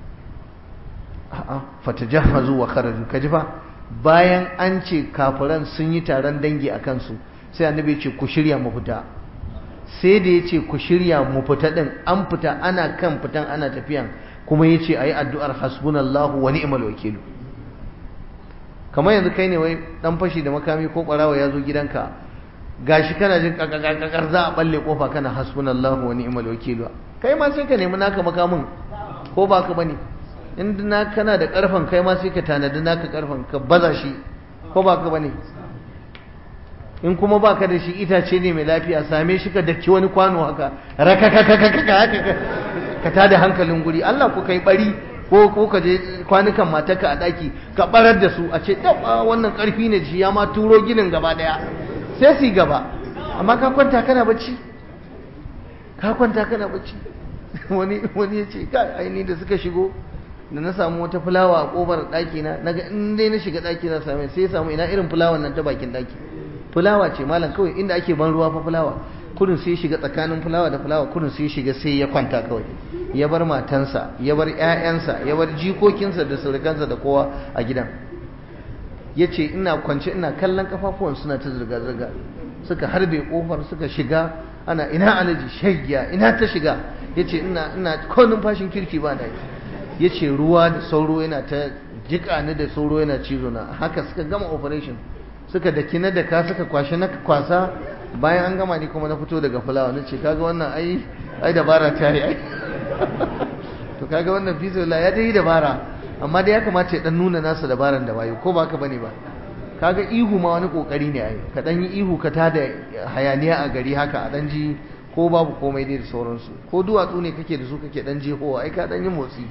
a'a fatajahazu wa kharaju kaji fa bayan an ce kafiran sun yi taron dangi akan su sai annabi ya ce ku shirya mu fita sai da ya ce ku shirya mu fita din an fita ana kan fitan ana tafiyan kuma ya ce ayi addu'ar hasbunallahu wa ni'mal wakilu kamar yanzu kai ne wai dan fashi da makami ko barawa ya zo gidanka gashi kana jin kakakakar za a balle kofa kana hasbunallahu wa ni'mal wakil kai ma sai ka nemi naka makamin ko ba ka bane in na kana da karfan kai ma sai ka tanadi naka karfan ka baza shi ko ba ka bane in kuma baka da shi itace ne mai lafiya same shi ka daki wani kwano haka rakakakakaka ka tada hankalin guri Allah ku kai bari ko ko ka je kwanukan matarka a daki ka barar da su a ce dawa wannan karfi ne shi ya ma turo ginin gaba daya sai su gaba amma ka kwanta kana bacci ka kwanta kana bacci wani wani ya ce kai aini da suka shigo da na samu wata fulawa a kofar daki na naga in dai na shiga daki na same sai ya samu ina irin fulawan nan ta bakin daki fulawa ce malam kawai inda ake ban ruwa fa fulawa kurin sai shiga tsakanin fulawa da fulawa kurin sai shiga sai ya kwanta kawai ya bar matansa ya bar ƴaƴansa ya bar jikokinsa da surukansa da kowa a gidan ya ce ina kwance ina kallon kafafuwan suna ta zirga-zirga suka harbe kofar suka shiga ana ina alaji shaggiya ina ta shiga ya ce ina ina ko numfashin kirki ba da ya ce ruwa da sauro yana ta jika ni da sauro yana cizo na haka suka gama operation suka daki na daka suka kwashe na kwasa bayan an gama ni kuma na fito daga fulawa na ce kaga wannan ai ai dabara ta yi ai to kaga wannan fizola ya dai dabara amma dai ya kamata ya dan nuna nasa dabaran da wayo ko ba ka bane ba kaga ihu ma wani kokari ne ai ka dan yi ihu ka tada hayaniya a gari haka a dan ji ko babu komai dai da sauransu ko duwatsu ne kake da su kake dan jehowa ai ka dan yi motsi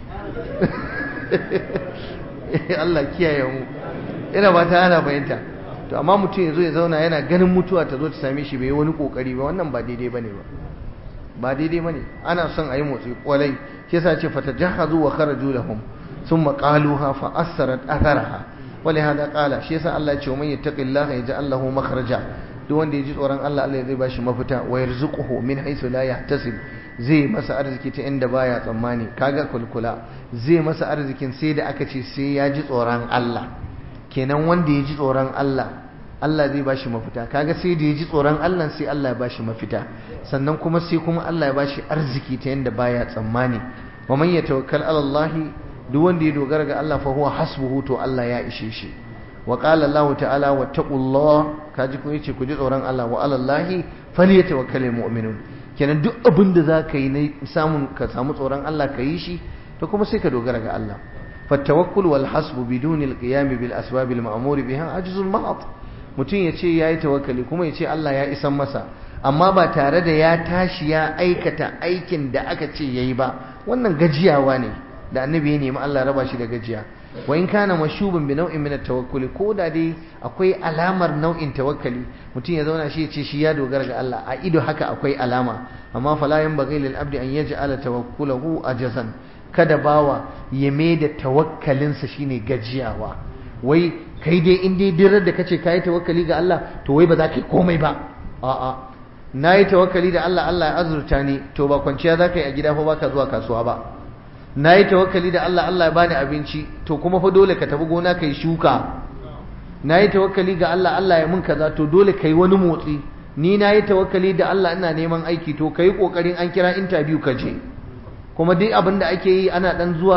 Allah kiyaye mu ina ba ta ana bayanta to amma mutum ya zo ya zauna yana ganin mutuwa ta zo ta same shi bai wani kokari ba wannan ba daidai bane ba ba daidai bane ana son a yi motsi kwalai shi yasa ce fatajahazu wa kharaju lahum thumma qaluha fa asarat atharaha ولهذا قال shi yasa Allah ya ce man yattaqillaha yaj'al lahu makhraja duk wanda ya ji tsoron Allah Allah zai bashi mafita wa yarzuquhu min haythu la yahtasib zai masa arziki ta inda baya tsammani kaga kulkula zai masa arzikin sai da aka ce sai ya ji tsoron Allah kenan wanda ya ji tsoron Allah Allah zai bashi mafita kaga sai da ya ji tsoron Allah sai Allah ya bashi mafita sannan kuma sai kuma Allah ya bashi arziki ta yanda baya tsammani wa man yatawakkal ala Allah duk wanda ya dogara ga Allah fa huwa hasbuhu to Allah ya ishe shi wa qala Allah ta'ala wattaqullah kaji ko yace ku ji tsoron Allah wa ala Allah falyatawakkalul mu'minun kenan duk abin da zaka yi ne samun ka samu tsoron Allah ka yi shi to kuma sai ka dogara ga Allah فالتوكل والحسب بدون القيام بالأسباب المأمور بها عجز محض mutum ya ce ya yi tawakkali kuma ya ce Allah ya isan masa amma ba tare da ya tashi ya aikata aikin da aka ce ya yi ba wannan gajiyawa ne da annabi ya nemi Allah raba shi da gajiya wa in kana mashubin bi nau'in min tawakkuli ko da dai akwai alamar nau'in tawakkali mutum ya zauna shi ya ce shi ya dogara ga Allah a ido haka akwai alama amma fala yanbaghi lil abdi an yaj'ala tawakkulahu ajazan kada bawa ya mai da tawakkalinsa shine gajiyawa wai kai dai in dai dirar da kace kai tawakkali ga Allah to wai ba za ka yi komai ba a'a nayi tawakkali da Allah Allah ya azurta ni to ba kwanciya za ka yi a gida fa baka zuwa kasuwa ba nayi tawakkali da Allah Allah ya bani abinci to kuma fa dole ka tafi gona kai shuka nayi tawakkali ga Allah Allah ya mun kaza to dole kai wani motsi ni nayi tawakkali da Allah ina neman aiki to kai kokarin an kira interview ka je kuma duk abin da ake yi ana dan zuwa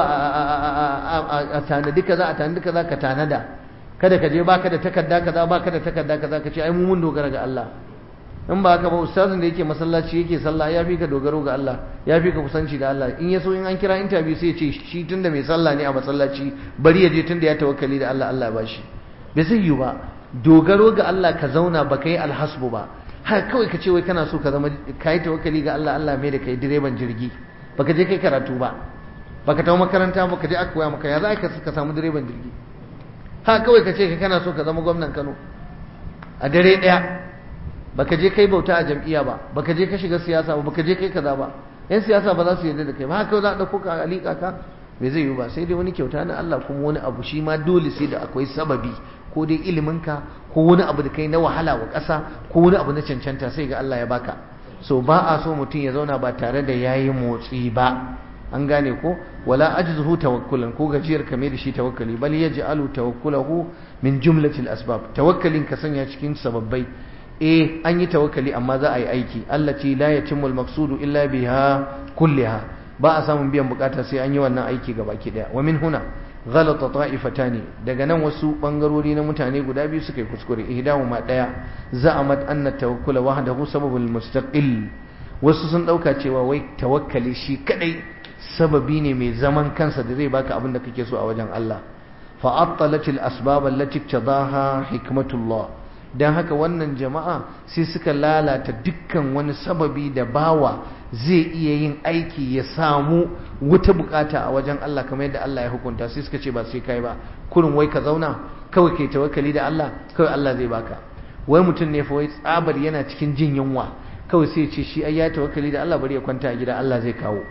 a tanadi kaza a tanadi kaza ka tanada kada ka je baka da takarda kaza baka da takarda kaza ka ce ai mu mun dogara ga Allah in ba haka ba ustazin da yake masallaci yake sallah ya fi ka dogaro ga Allah ya fi ka kusanci da Allah in ya so in an kira interview sai ya ce shi tunda mai sallah ne a masallaci bari ya je tunda ya tawakkali da Allah Allah ya bashi bai zai yi ba dogaro ga Allah ka zauna ba kai alhasbu ba har kawai ka ce wai kana so ka zama kai tawakkali ga Allah Allah mai da kai direban jirgi baka je kai karatu ba baka tawo makaranta baka je aka koya maka ya za ka samu direban jirgi ha kawai ka ce kana so ka zama gwamnan Kano a dare daya baka je kai bauta a jam'iyya ba baka je ka shiga siyasa ba baka je kai kaza ba yan siyasa ba za su yarda da kai ba haka za a dauko ka alika ka me zai yi ba sai dai wani kyauta na Allah kuma wani abu shi ma dole sai da akwai sababi ko dai ilimin ka ko wani abu da kai na wahala wa ƙasa ko wani abu na cancanta sai ga Allah ya baka so ba a so mutum ya zauna ba tare da yayi motsi ba an gane ko wala ajzuhu tawakkulan ko gajiyar kame da shi tawakkali bal yaj'alu tawakkulahu min jumlatil asbab tawakkalin ka sanya cikin sababbai eh an yi tawakkali amma za a yi aiki allati la yatimmu al-maqsudu illa biha kulliha ba a samun biyan bukata sai an yi wannan aiki gabaki daya wa min huna ghalata ta'ifatani daga nan wasu bangarori na mutane guda biyu suka yi kuskure ihdahuma daya za'amat anna tawakkula wahdahu sababul mustaqil wasu sun dauka cewa wai tawakkali shi kadai sababi ne mai zaman kansa da zai baka abin da kake so a wajen Allah fa attalat al asbab allati tadaha hikmatullah dan haka wannan jama'a sai suka lalata dukkan wani sababi da bawa zai iya yin aiki ya samu wata bukata a wajen Allah kamar yadda Allah ya hukunta sai suka ce ba sai kai ba kurin wai ka zauna kawai kai tawakkali da Allah kawai Allah zai baka wai mutum ne fa wai tsabar yana cikin jin yunwa kawai sai ya ce shi ai ya tawakkali da Allah bari ya kwanta a gida Allah zai kawo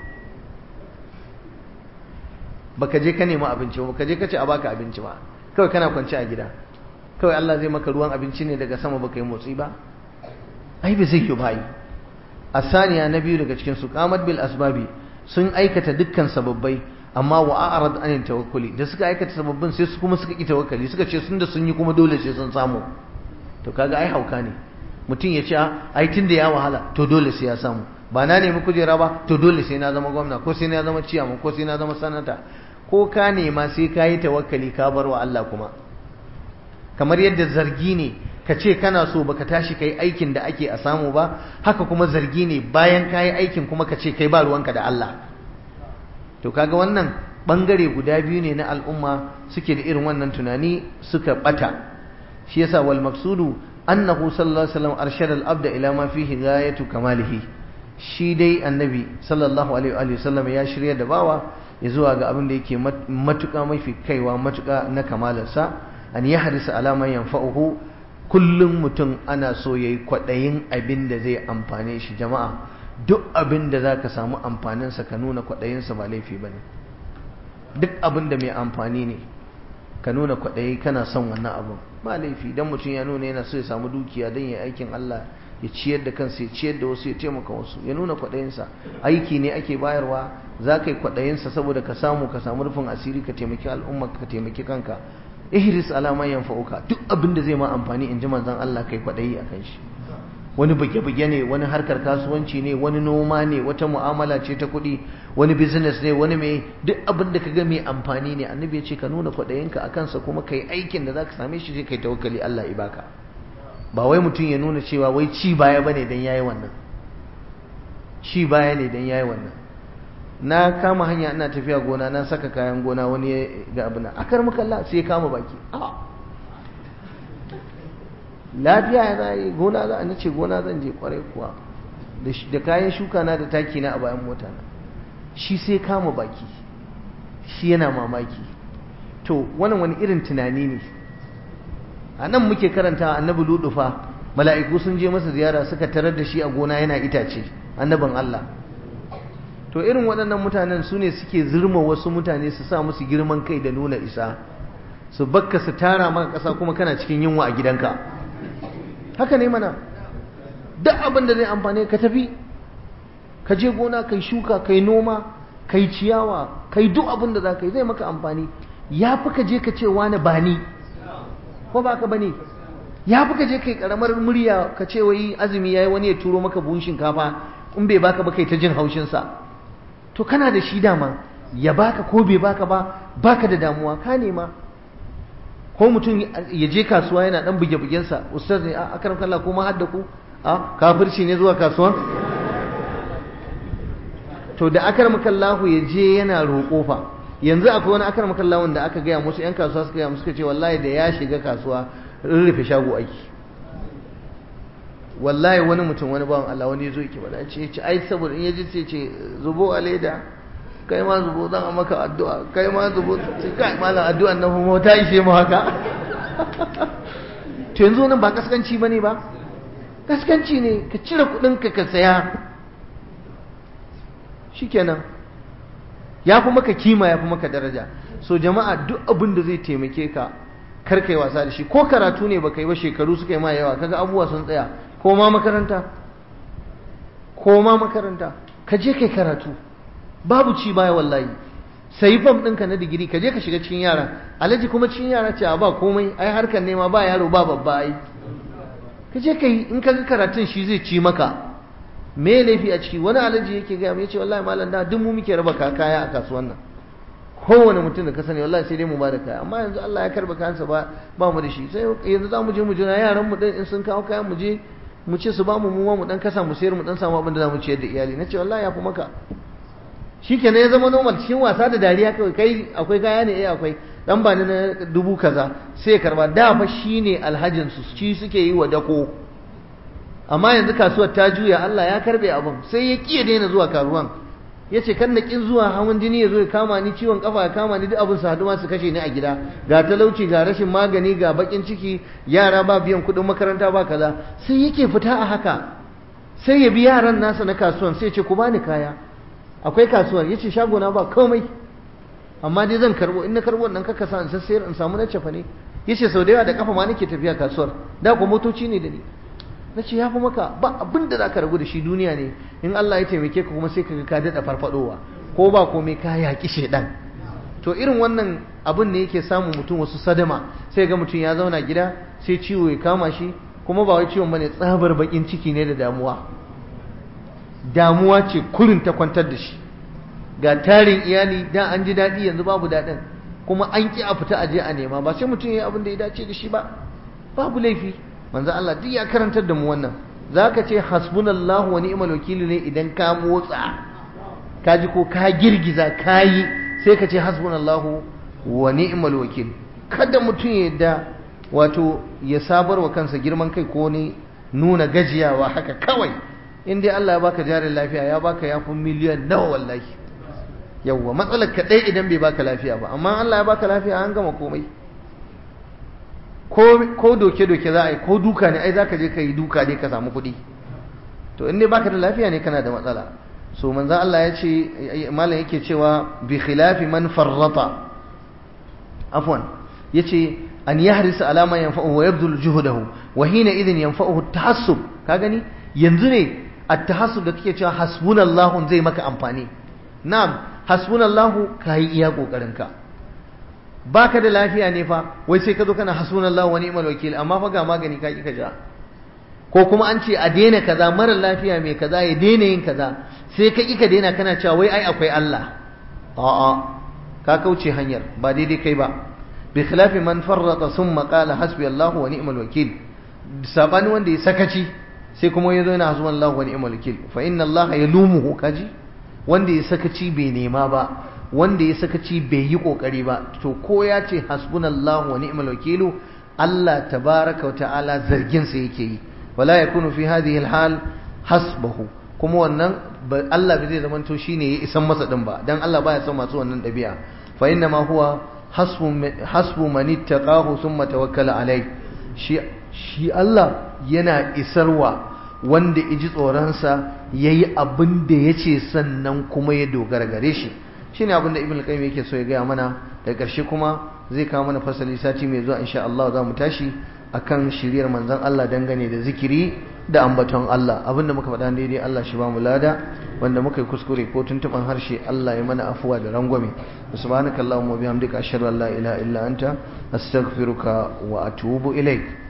baka je ka nemi abinci ba baka je ka ce a baka abinci ba kawai kana kwance a gida kawai Allah zai maka ruwan abinci ne daga sama baka yi motsi ba ai bai zai yi ba asaniya na biyu daga cikin su qamat bil asbabi sun aikata dukkan sababbai amma wa a'rad an tawakkuli da suka aikata sababbin sai su kuma suka ki tawakkali suka ce sun da sun yi kuma dole sai sun samu to kaga ai hauka ne mutum ya ce ai tunda ya wahala to dole sai ya samu ba na nemi kujera ba to dole sai na zama gwamna ko sai na zama ciyaman ko sai na zama sanata ko ka nema sai ka yi tawakkali ka bar wa Allah kuma kamar yadda zargi ne ka ce kana so baka tashi kai aikin da ake a samu ba haka kuma zargi ne bayan ka yi aikin kuma ka ce kai ba ruwanka da Allah to kaga wannan bangare guda biyu ne na al'umma suke da irin wannan tunani suka bata shi yasa wal maqsudu annahu sallallahu alaihi wasallam arshada al-abda ila ma fihi ghayatu kamalihi shi dai annabi sallallahu alaihi wasallam ya shirya da bawa ya zuwa ga abin da yake matuƙa mafi kaiwa matuƙa na kamalarsa an yi harisa alaman yanfa'uhu kullum mutum ana so ya yi kwaɗayin abin da zai amfane shi jama'a duk abin da za ka samu amfaninsa ka nuna kwaɗayinsa ba laifi ba ne duk abin da mai amfani ne ka nuna kwaɗayi kana son wannan abin ba laifi don mutum ya nuna yana so ya samu dukiya don ya aikin Allah ya ciyar da kansa ya ciyar da wasu ya taimaka wasu ya nuna kwaɗayinsa aiki ne ake bayarwa za ka yi kwaɗayinsa saboda ka samu ka samu rufin asiri ka taimaki al'umma ka taimaki kanka ihris alama yanfa'uka duk abin da zai ma amfani in ji manzon Allah kai kwaɗayi akan shi wani buge-buge ne wani harkar kasuwanci ne wani noma ne wata mu'amala ce ta kuɗi wani business ne wani mai duk abin da ka ga mai amfani ne annabi ya ce ka nuna kwaɗayinka a kansa kuma kai aikin da za ka same shi sai kai tawakkali Allah ya baka ba wai mutum ya nuna cewa wai ci baya bane dan yayi wannan ci baya ne dan yayi wannan na kama hanya ina tafiya gona na saka kayan gona wani ya ga abuna akar muka Allah sai ya kama baki a lafiya ya zai gona za a ce gona zan je kwarai kuwa da kayan shuka na da taki na a bayan mota na shi sai kama baki shi yana mamaki to wannan wani irin tunani ne a nan muke karanta annabi ludufa mala'iku sun je masa ziyara suka tarar da shi a gona yana itace annabin Allah to irin waɗannan mutanen su ne suke zirma wasu mutane su sa musu girman kai da nuna isa su bakka su tara maka ƙasa kuma kana cikin yunwa a gidanka haka ne mana duk abin da zai amfane ka tafi ka je gona kai shuka kai noma kai ciyawa kai duk abin da za ka yi zai maka amfani ya fi ka je ka ce wani ba ni ko ba ka bane ya fi ka je kai karamar murya ka ce wai azumi yayi wani ya turo maka buhun shinkafa in bai baka ba kai ta jin haushin sa to kana da shi dama ya baka ko bai baka ba baka da damuwa ka nema ko mutum ya je kasuwa yana dan buge bugen sa ustaz ne a akaram kallah ko ma hadda ku a kafirci ne zuwa kasuwa to da akaram kallahu ya je yana roƙo fa yanzu akwai wani akar makallawun da aka gaya musu 'yan kasuwa suka gaya musu suka ce wallahi da ya shiga kasuwa rurrufe shago aiki wallahi wani mutum wani bawan Allah wani zo yake bada ce ce ai saboda in yaji ce ce zubo a leda kai ma zubo zan maka addu'a kai ma zubo ce kai malam addu'an nan kuma ta ishe mu haka to yanzu nan ba kaskanci bane ba kaskanci ne ka cire kudin ka ka saya shikenan ya fi maka kima ya fi maka daraja so jama'a duk abin da zai taimake ka kar kai wasa da shi ko karatu ne baka yi ba shekaru suka yi ma yawa kaga abubuwa sun tsaya ko ma makaranta ko ma makaranta ka je kai karatu babu ci baya wallahi sai fam ɗinka na digiri ka je ka shiga cikin yara alaji kuma cikin yara ce a ba komai ai harkar nema ba yaro ba babba ai ka je ka yi in ka ga karatun shi zai ci maka me laifi a ciki wani alaji yake gaya mai ce wallahi malam da duk mu muke raba kaya a kasuwan nan kowane mutum da ka sani wallahi sai dai mu ba da kaya amma yanzu Allah ya karba kayansa ba ba mu da shi sai yanzu za mu je mu jira yaran mu in sun kawo kayan mu je mu ce su ba mu mu mu dan kasa mu sayar mu dan samu abin da za mu ciyar da iyali nace wallahi ya fi maka shikenan ya zama normal cikin wasa da dariya kawai kai akwai kaya ne eh akwai dan ba ni na dubu kaza sai karba da fa shine alhajin su shi suke yi wa dako amma yanzu kasuwar ta juya Allah ya karbe abin sai ya kiye daina zuwa karuwan ya ce kan na ƙin zuwa hawan jini ya zo ya kama ni ciwon kafa ya kama ni duk abin su haɗu su kashe ni a gida ga talauci ga rashin magani ga bakin ciki yara ba biyan kuɗin makaranta ba kaza sai yake fita a haka sai ya bi yaran nasa na kasuwan sai ya ce ku bani kaya akwai kasuwar ya ce shagona ba komai amma dai zan karbo in na karbo nan kaka sa in sassayar in samu na cefa ne ya ce sau da yawa da kafa ma nake tafiya kasuwar da ku motoci ne da ni na ce ya fi maka ba abin da za ka ragu da shi duniya ne in Allah ya taimake ka kuma sai ka ka daɗa farfadowa ko ba komai ka yaƙi shaidan to irin wannan abin ne yake samun mutum wasu sadama sai ga mutum ya zauna gida sai ciwo ya kama shi kuma ba wai ciwon bane tsabar bakin ciki ne da damuwa damuwa ce kurin ta kwantar da shi ga tarin iyali da an ji daɗi yanzu babu daɗin kuma an ƙi a fita aje a nema ba sai mutum ya yi abin da ya dace da shi ba babu laifi manzo Allah duk ya karantar da mu wannan zaka ce hasbunallahu wa ni'mal wakil ne idan ka motsa ka ji ko ka girgiza kayi sai ka ce hasbunallahu wa ni'mal wakil kada mutum ya yadda wato ya sabar wa kansa girman kai ko ne nuna gajiyawa haka kawai in dai Allah ya baka jarin lafiya ya baka yafi miliyan nawa wallahi yawwa matsalar ka dai idan bai baka lafiya ba amma Allah ya baka lafiya an gama komai ko doke-doke za a yi ko duka ne ai za ka je ka yi duka ne ka samu kuɗi to in dai baka da lafiya ne kana da matsala so manzan Allah ya ce malam yake cewa bi khilafi man farrata afwan yace an yahrisa alama yanfa'uhu wa yabdul juhdahu wa hina idhin yanfa'uhu at-tahassub ka gani yanzu ne at-tahassub da kake cewa hasbunallahu zai maka amfani na'am hasbunallahu kai iya kokarin ka baka da lafiya ne fa wai sai ka zo kana hasbunallahu wa ni'mal wakil amma fa ga magani ka ki ka ja ko kuma an ce a daina kaza mara lafiya mai kaza ya daina yin kaza sai ka ki ka daina kana cewa wai ai akwai Allah a'a ka kauce hanyar ba daidai kai ba bi khilafi man farrata thumma qala hasbi Allahu wa ni'mal wakil sabani wanda ya sakaci sai kuma ya zo yana hasbunallahu wa ni'mal wakil fa inna Allah yalumuhu kaji wanda ya sakaci bai nema ba wanda ya sakaci bai yi kokari ba to ko ya ce hasbunallahu wa ni'mal wakilu Allah tabaraka wa ta'ala zargin sa yake yi wala yakunu fi hadhihi alhal hasbahu kuma wannan Allah bai zai zama to shine ya isan masa din ba dan Allah baya son masu wannan dabi'a fa inna ma huwa hasbu hasbu man ittaqahu thumma tawakkala alai shi shi Allah yana isarwa wanda iji tsoronsa yayi abin da yace sannan kuma ya dogara gare shi shine abin da ibn al-qayyim yake so ya gaya mana da ƙarshe kuma zai kawo mana fasali sati mai zuwa insha Allah za mu tashi akan shiriyar manzon Allah dangane da zikiri da ambaton Allah abinda muka faɗa daidai Allah shi ba mu lada wanda muka yi kuskure ko tuntuban harshe Allah ya mana afuwa da rangwame subhanakallahumma wa bihamdika ashhadu an la ilaha illa anta astaghfiruka wa atubu ilaik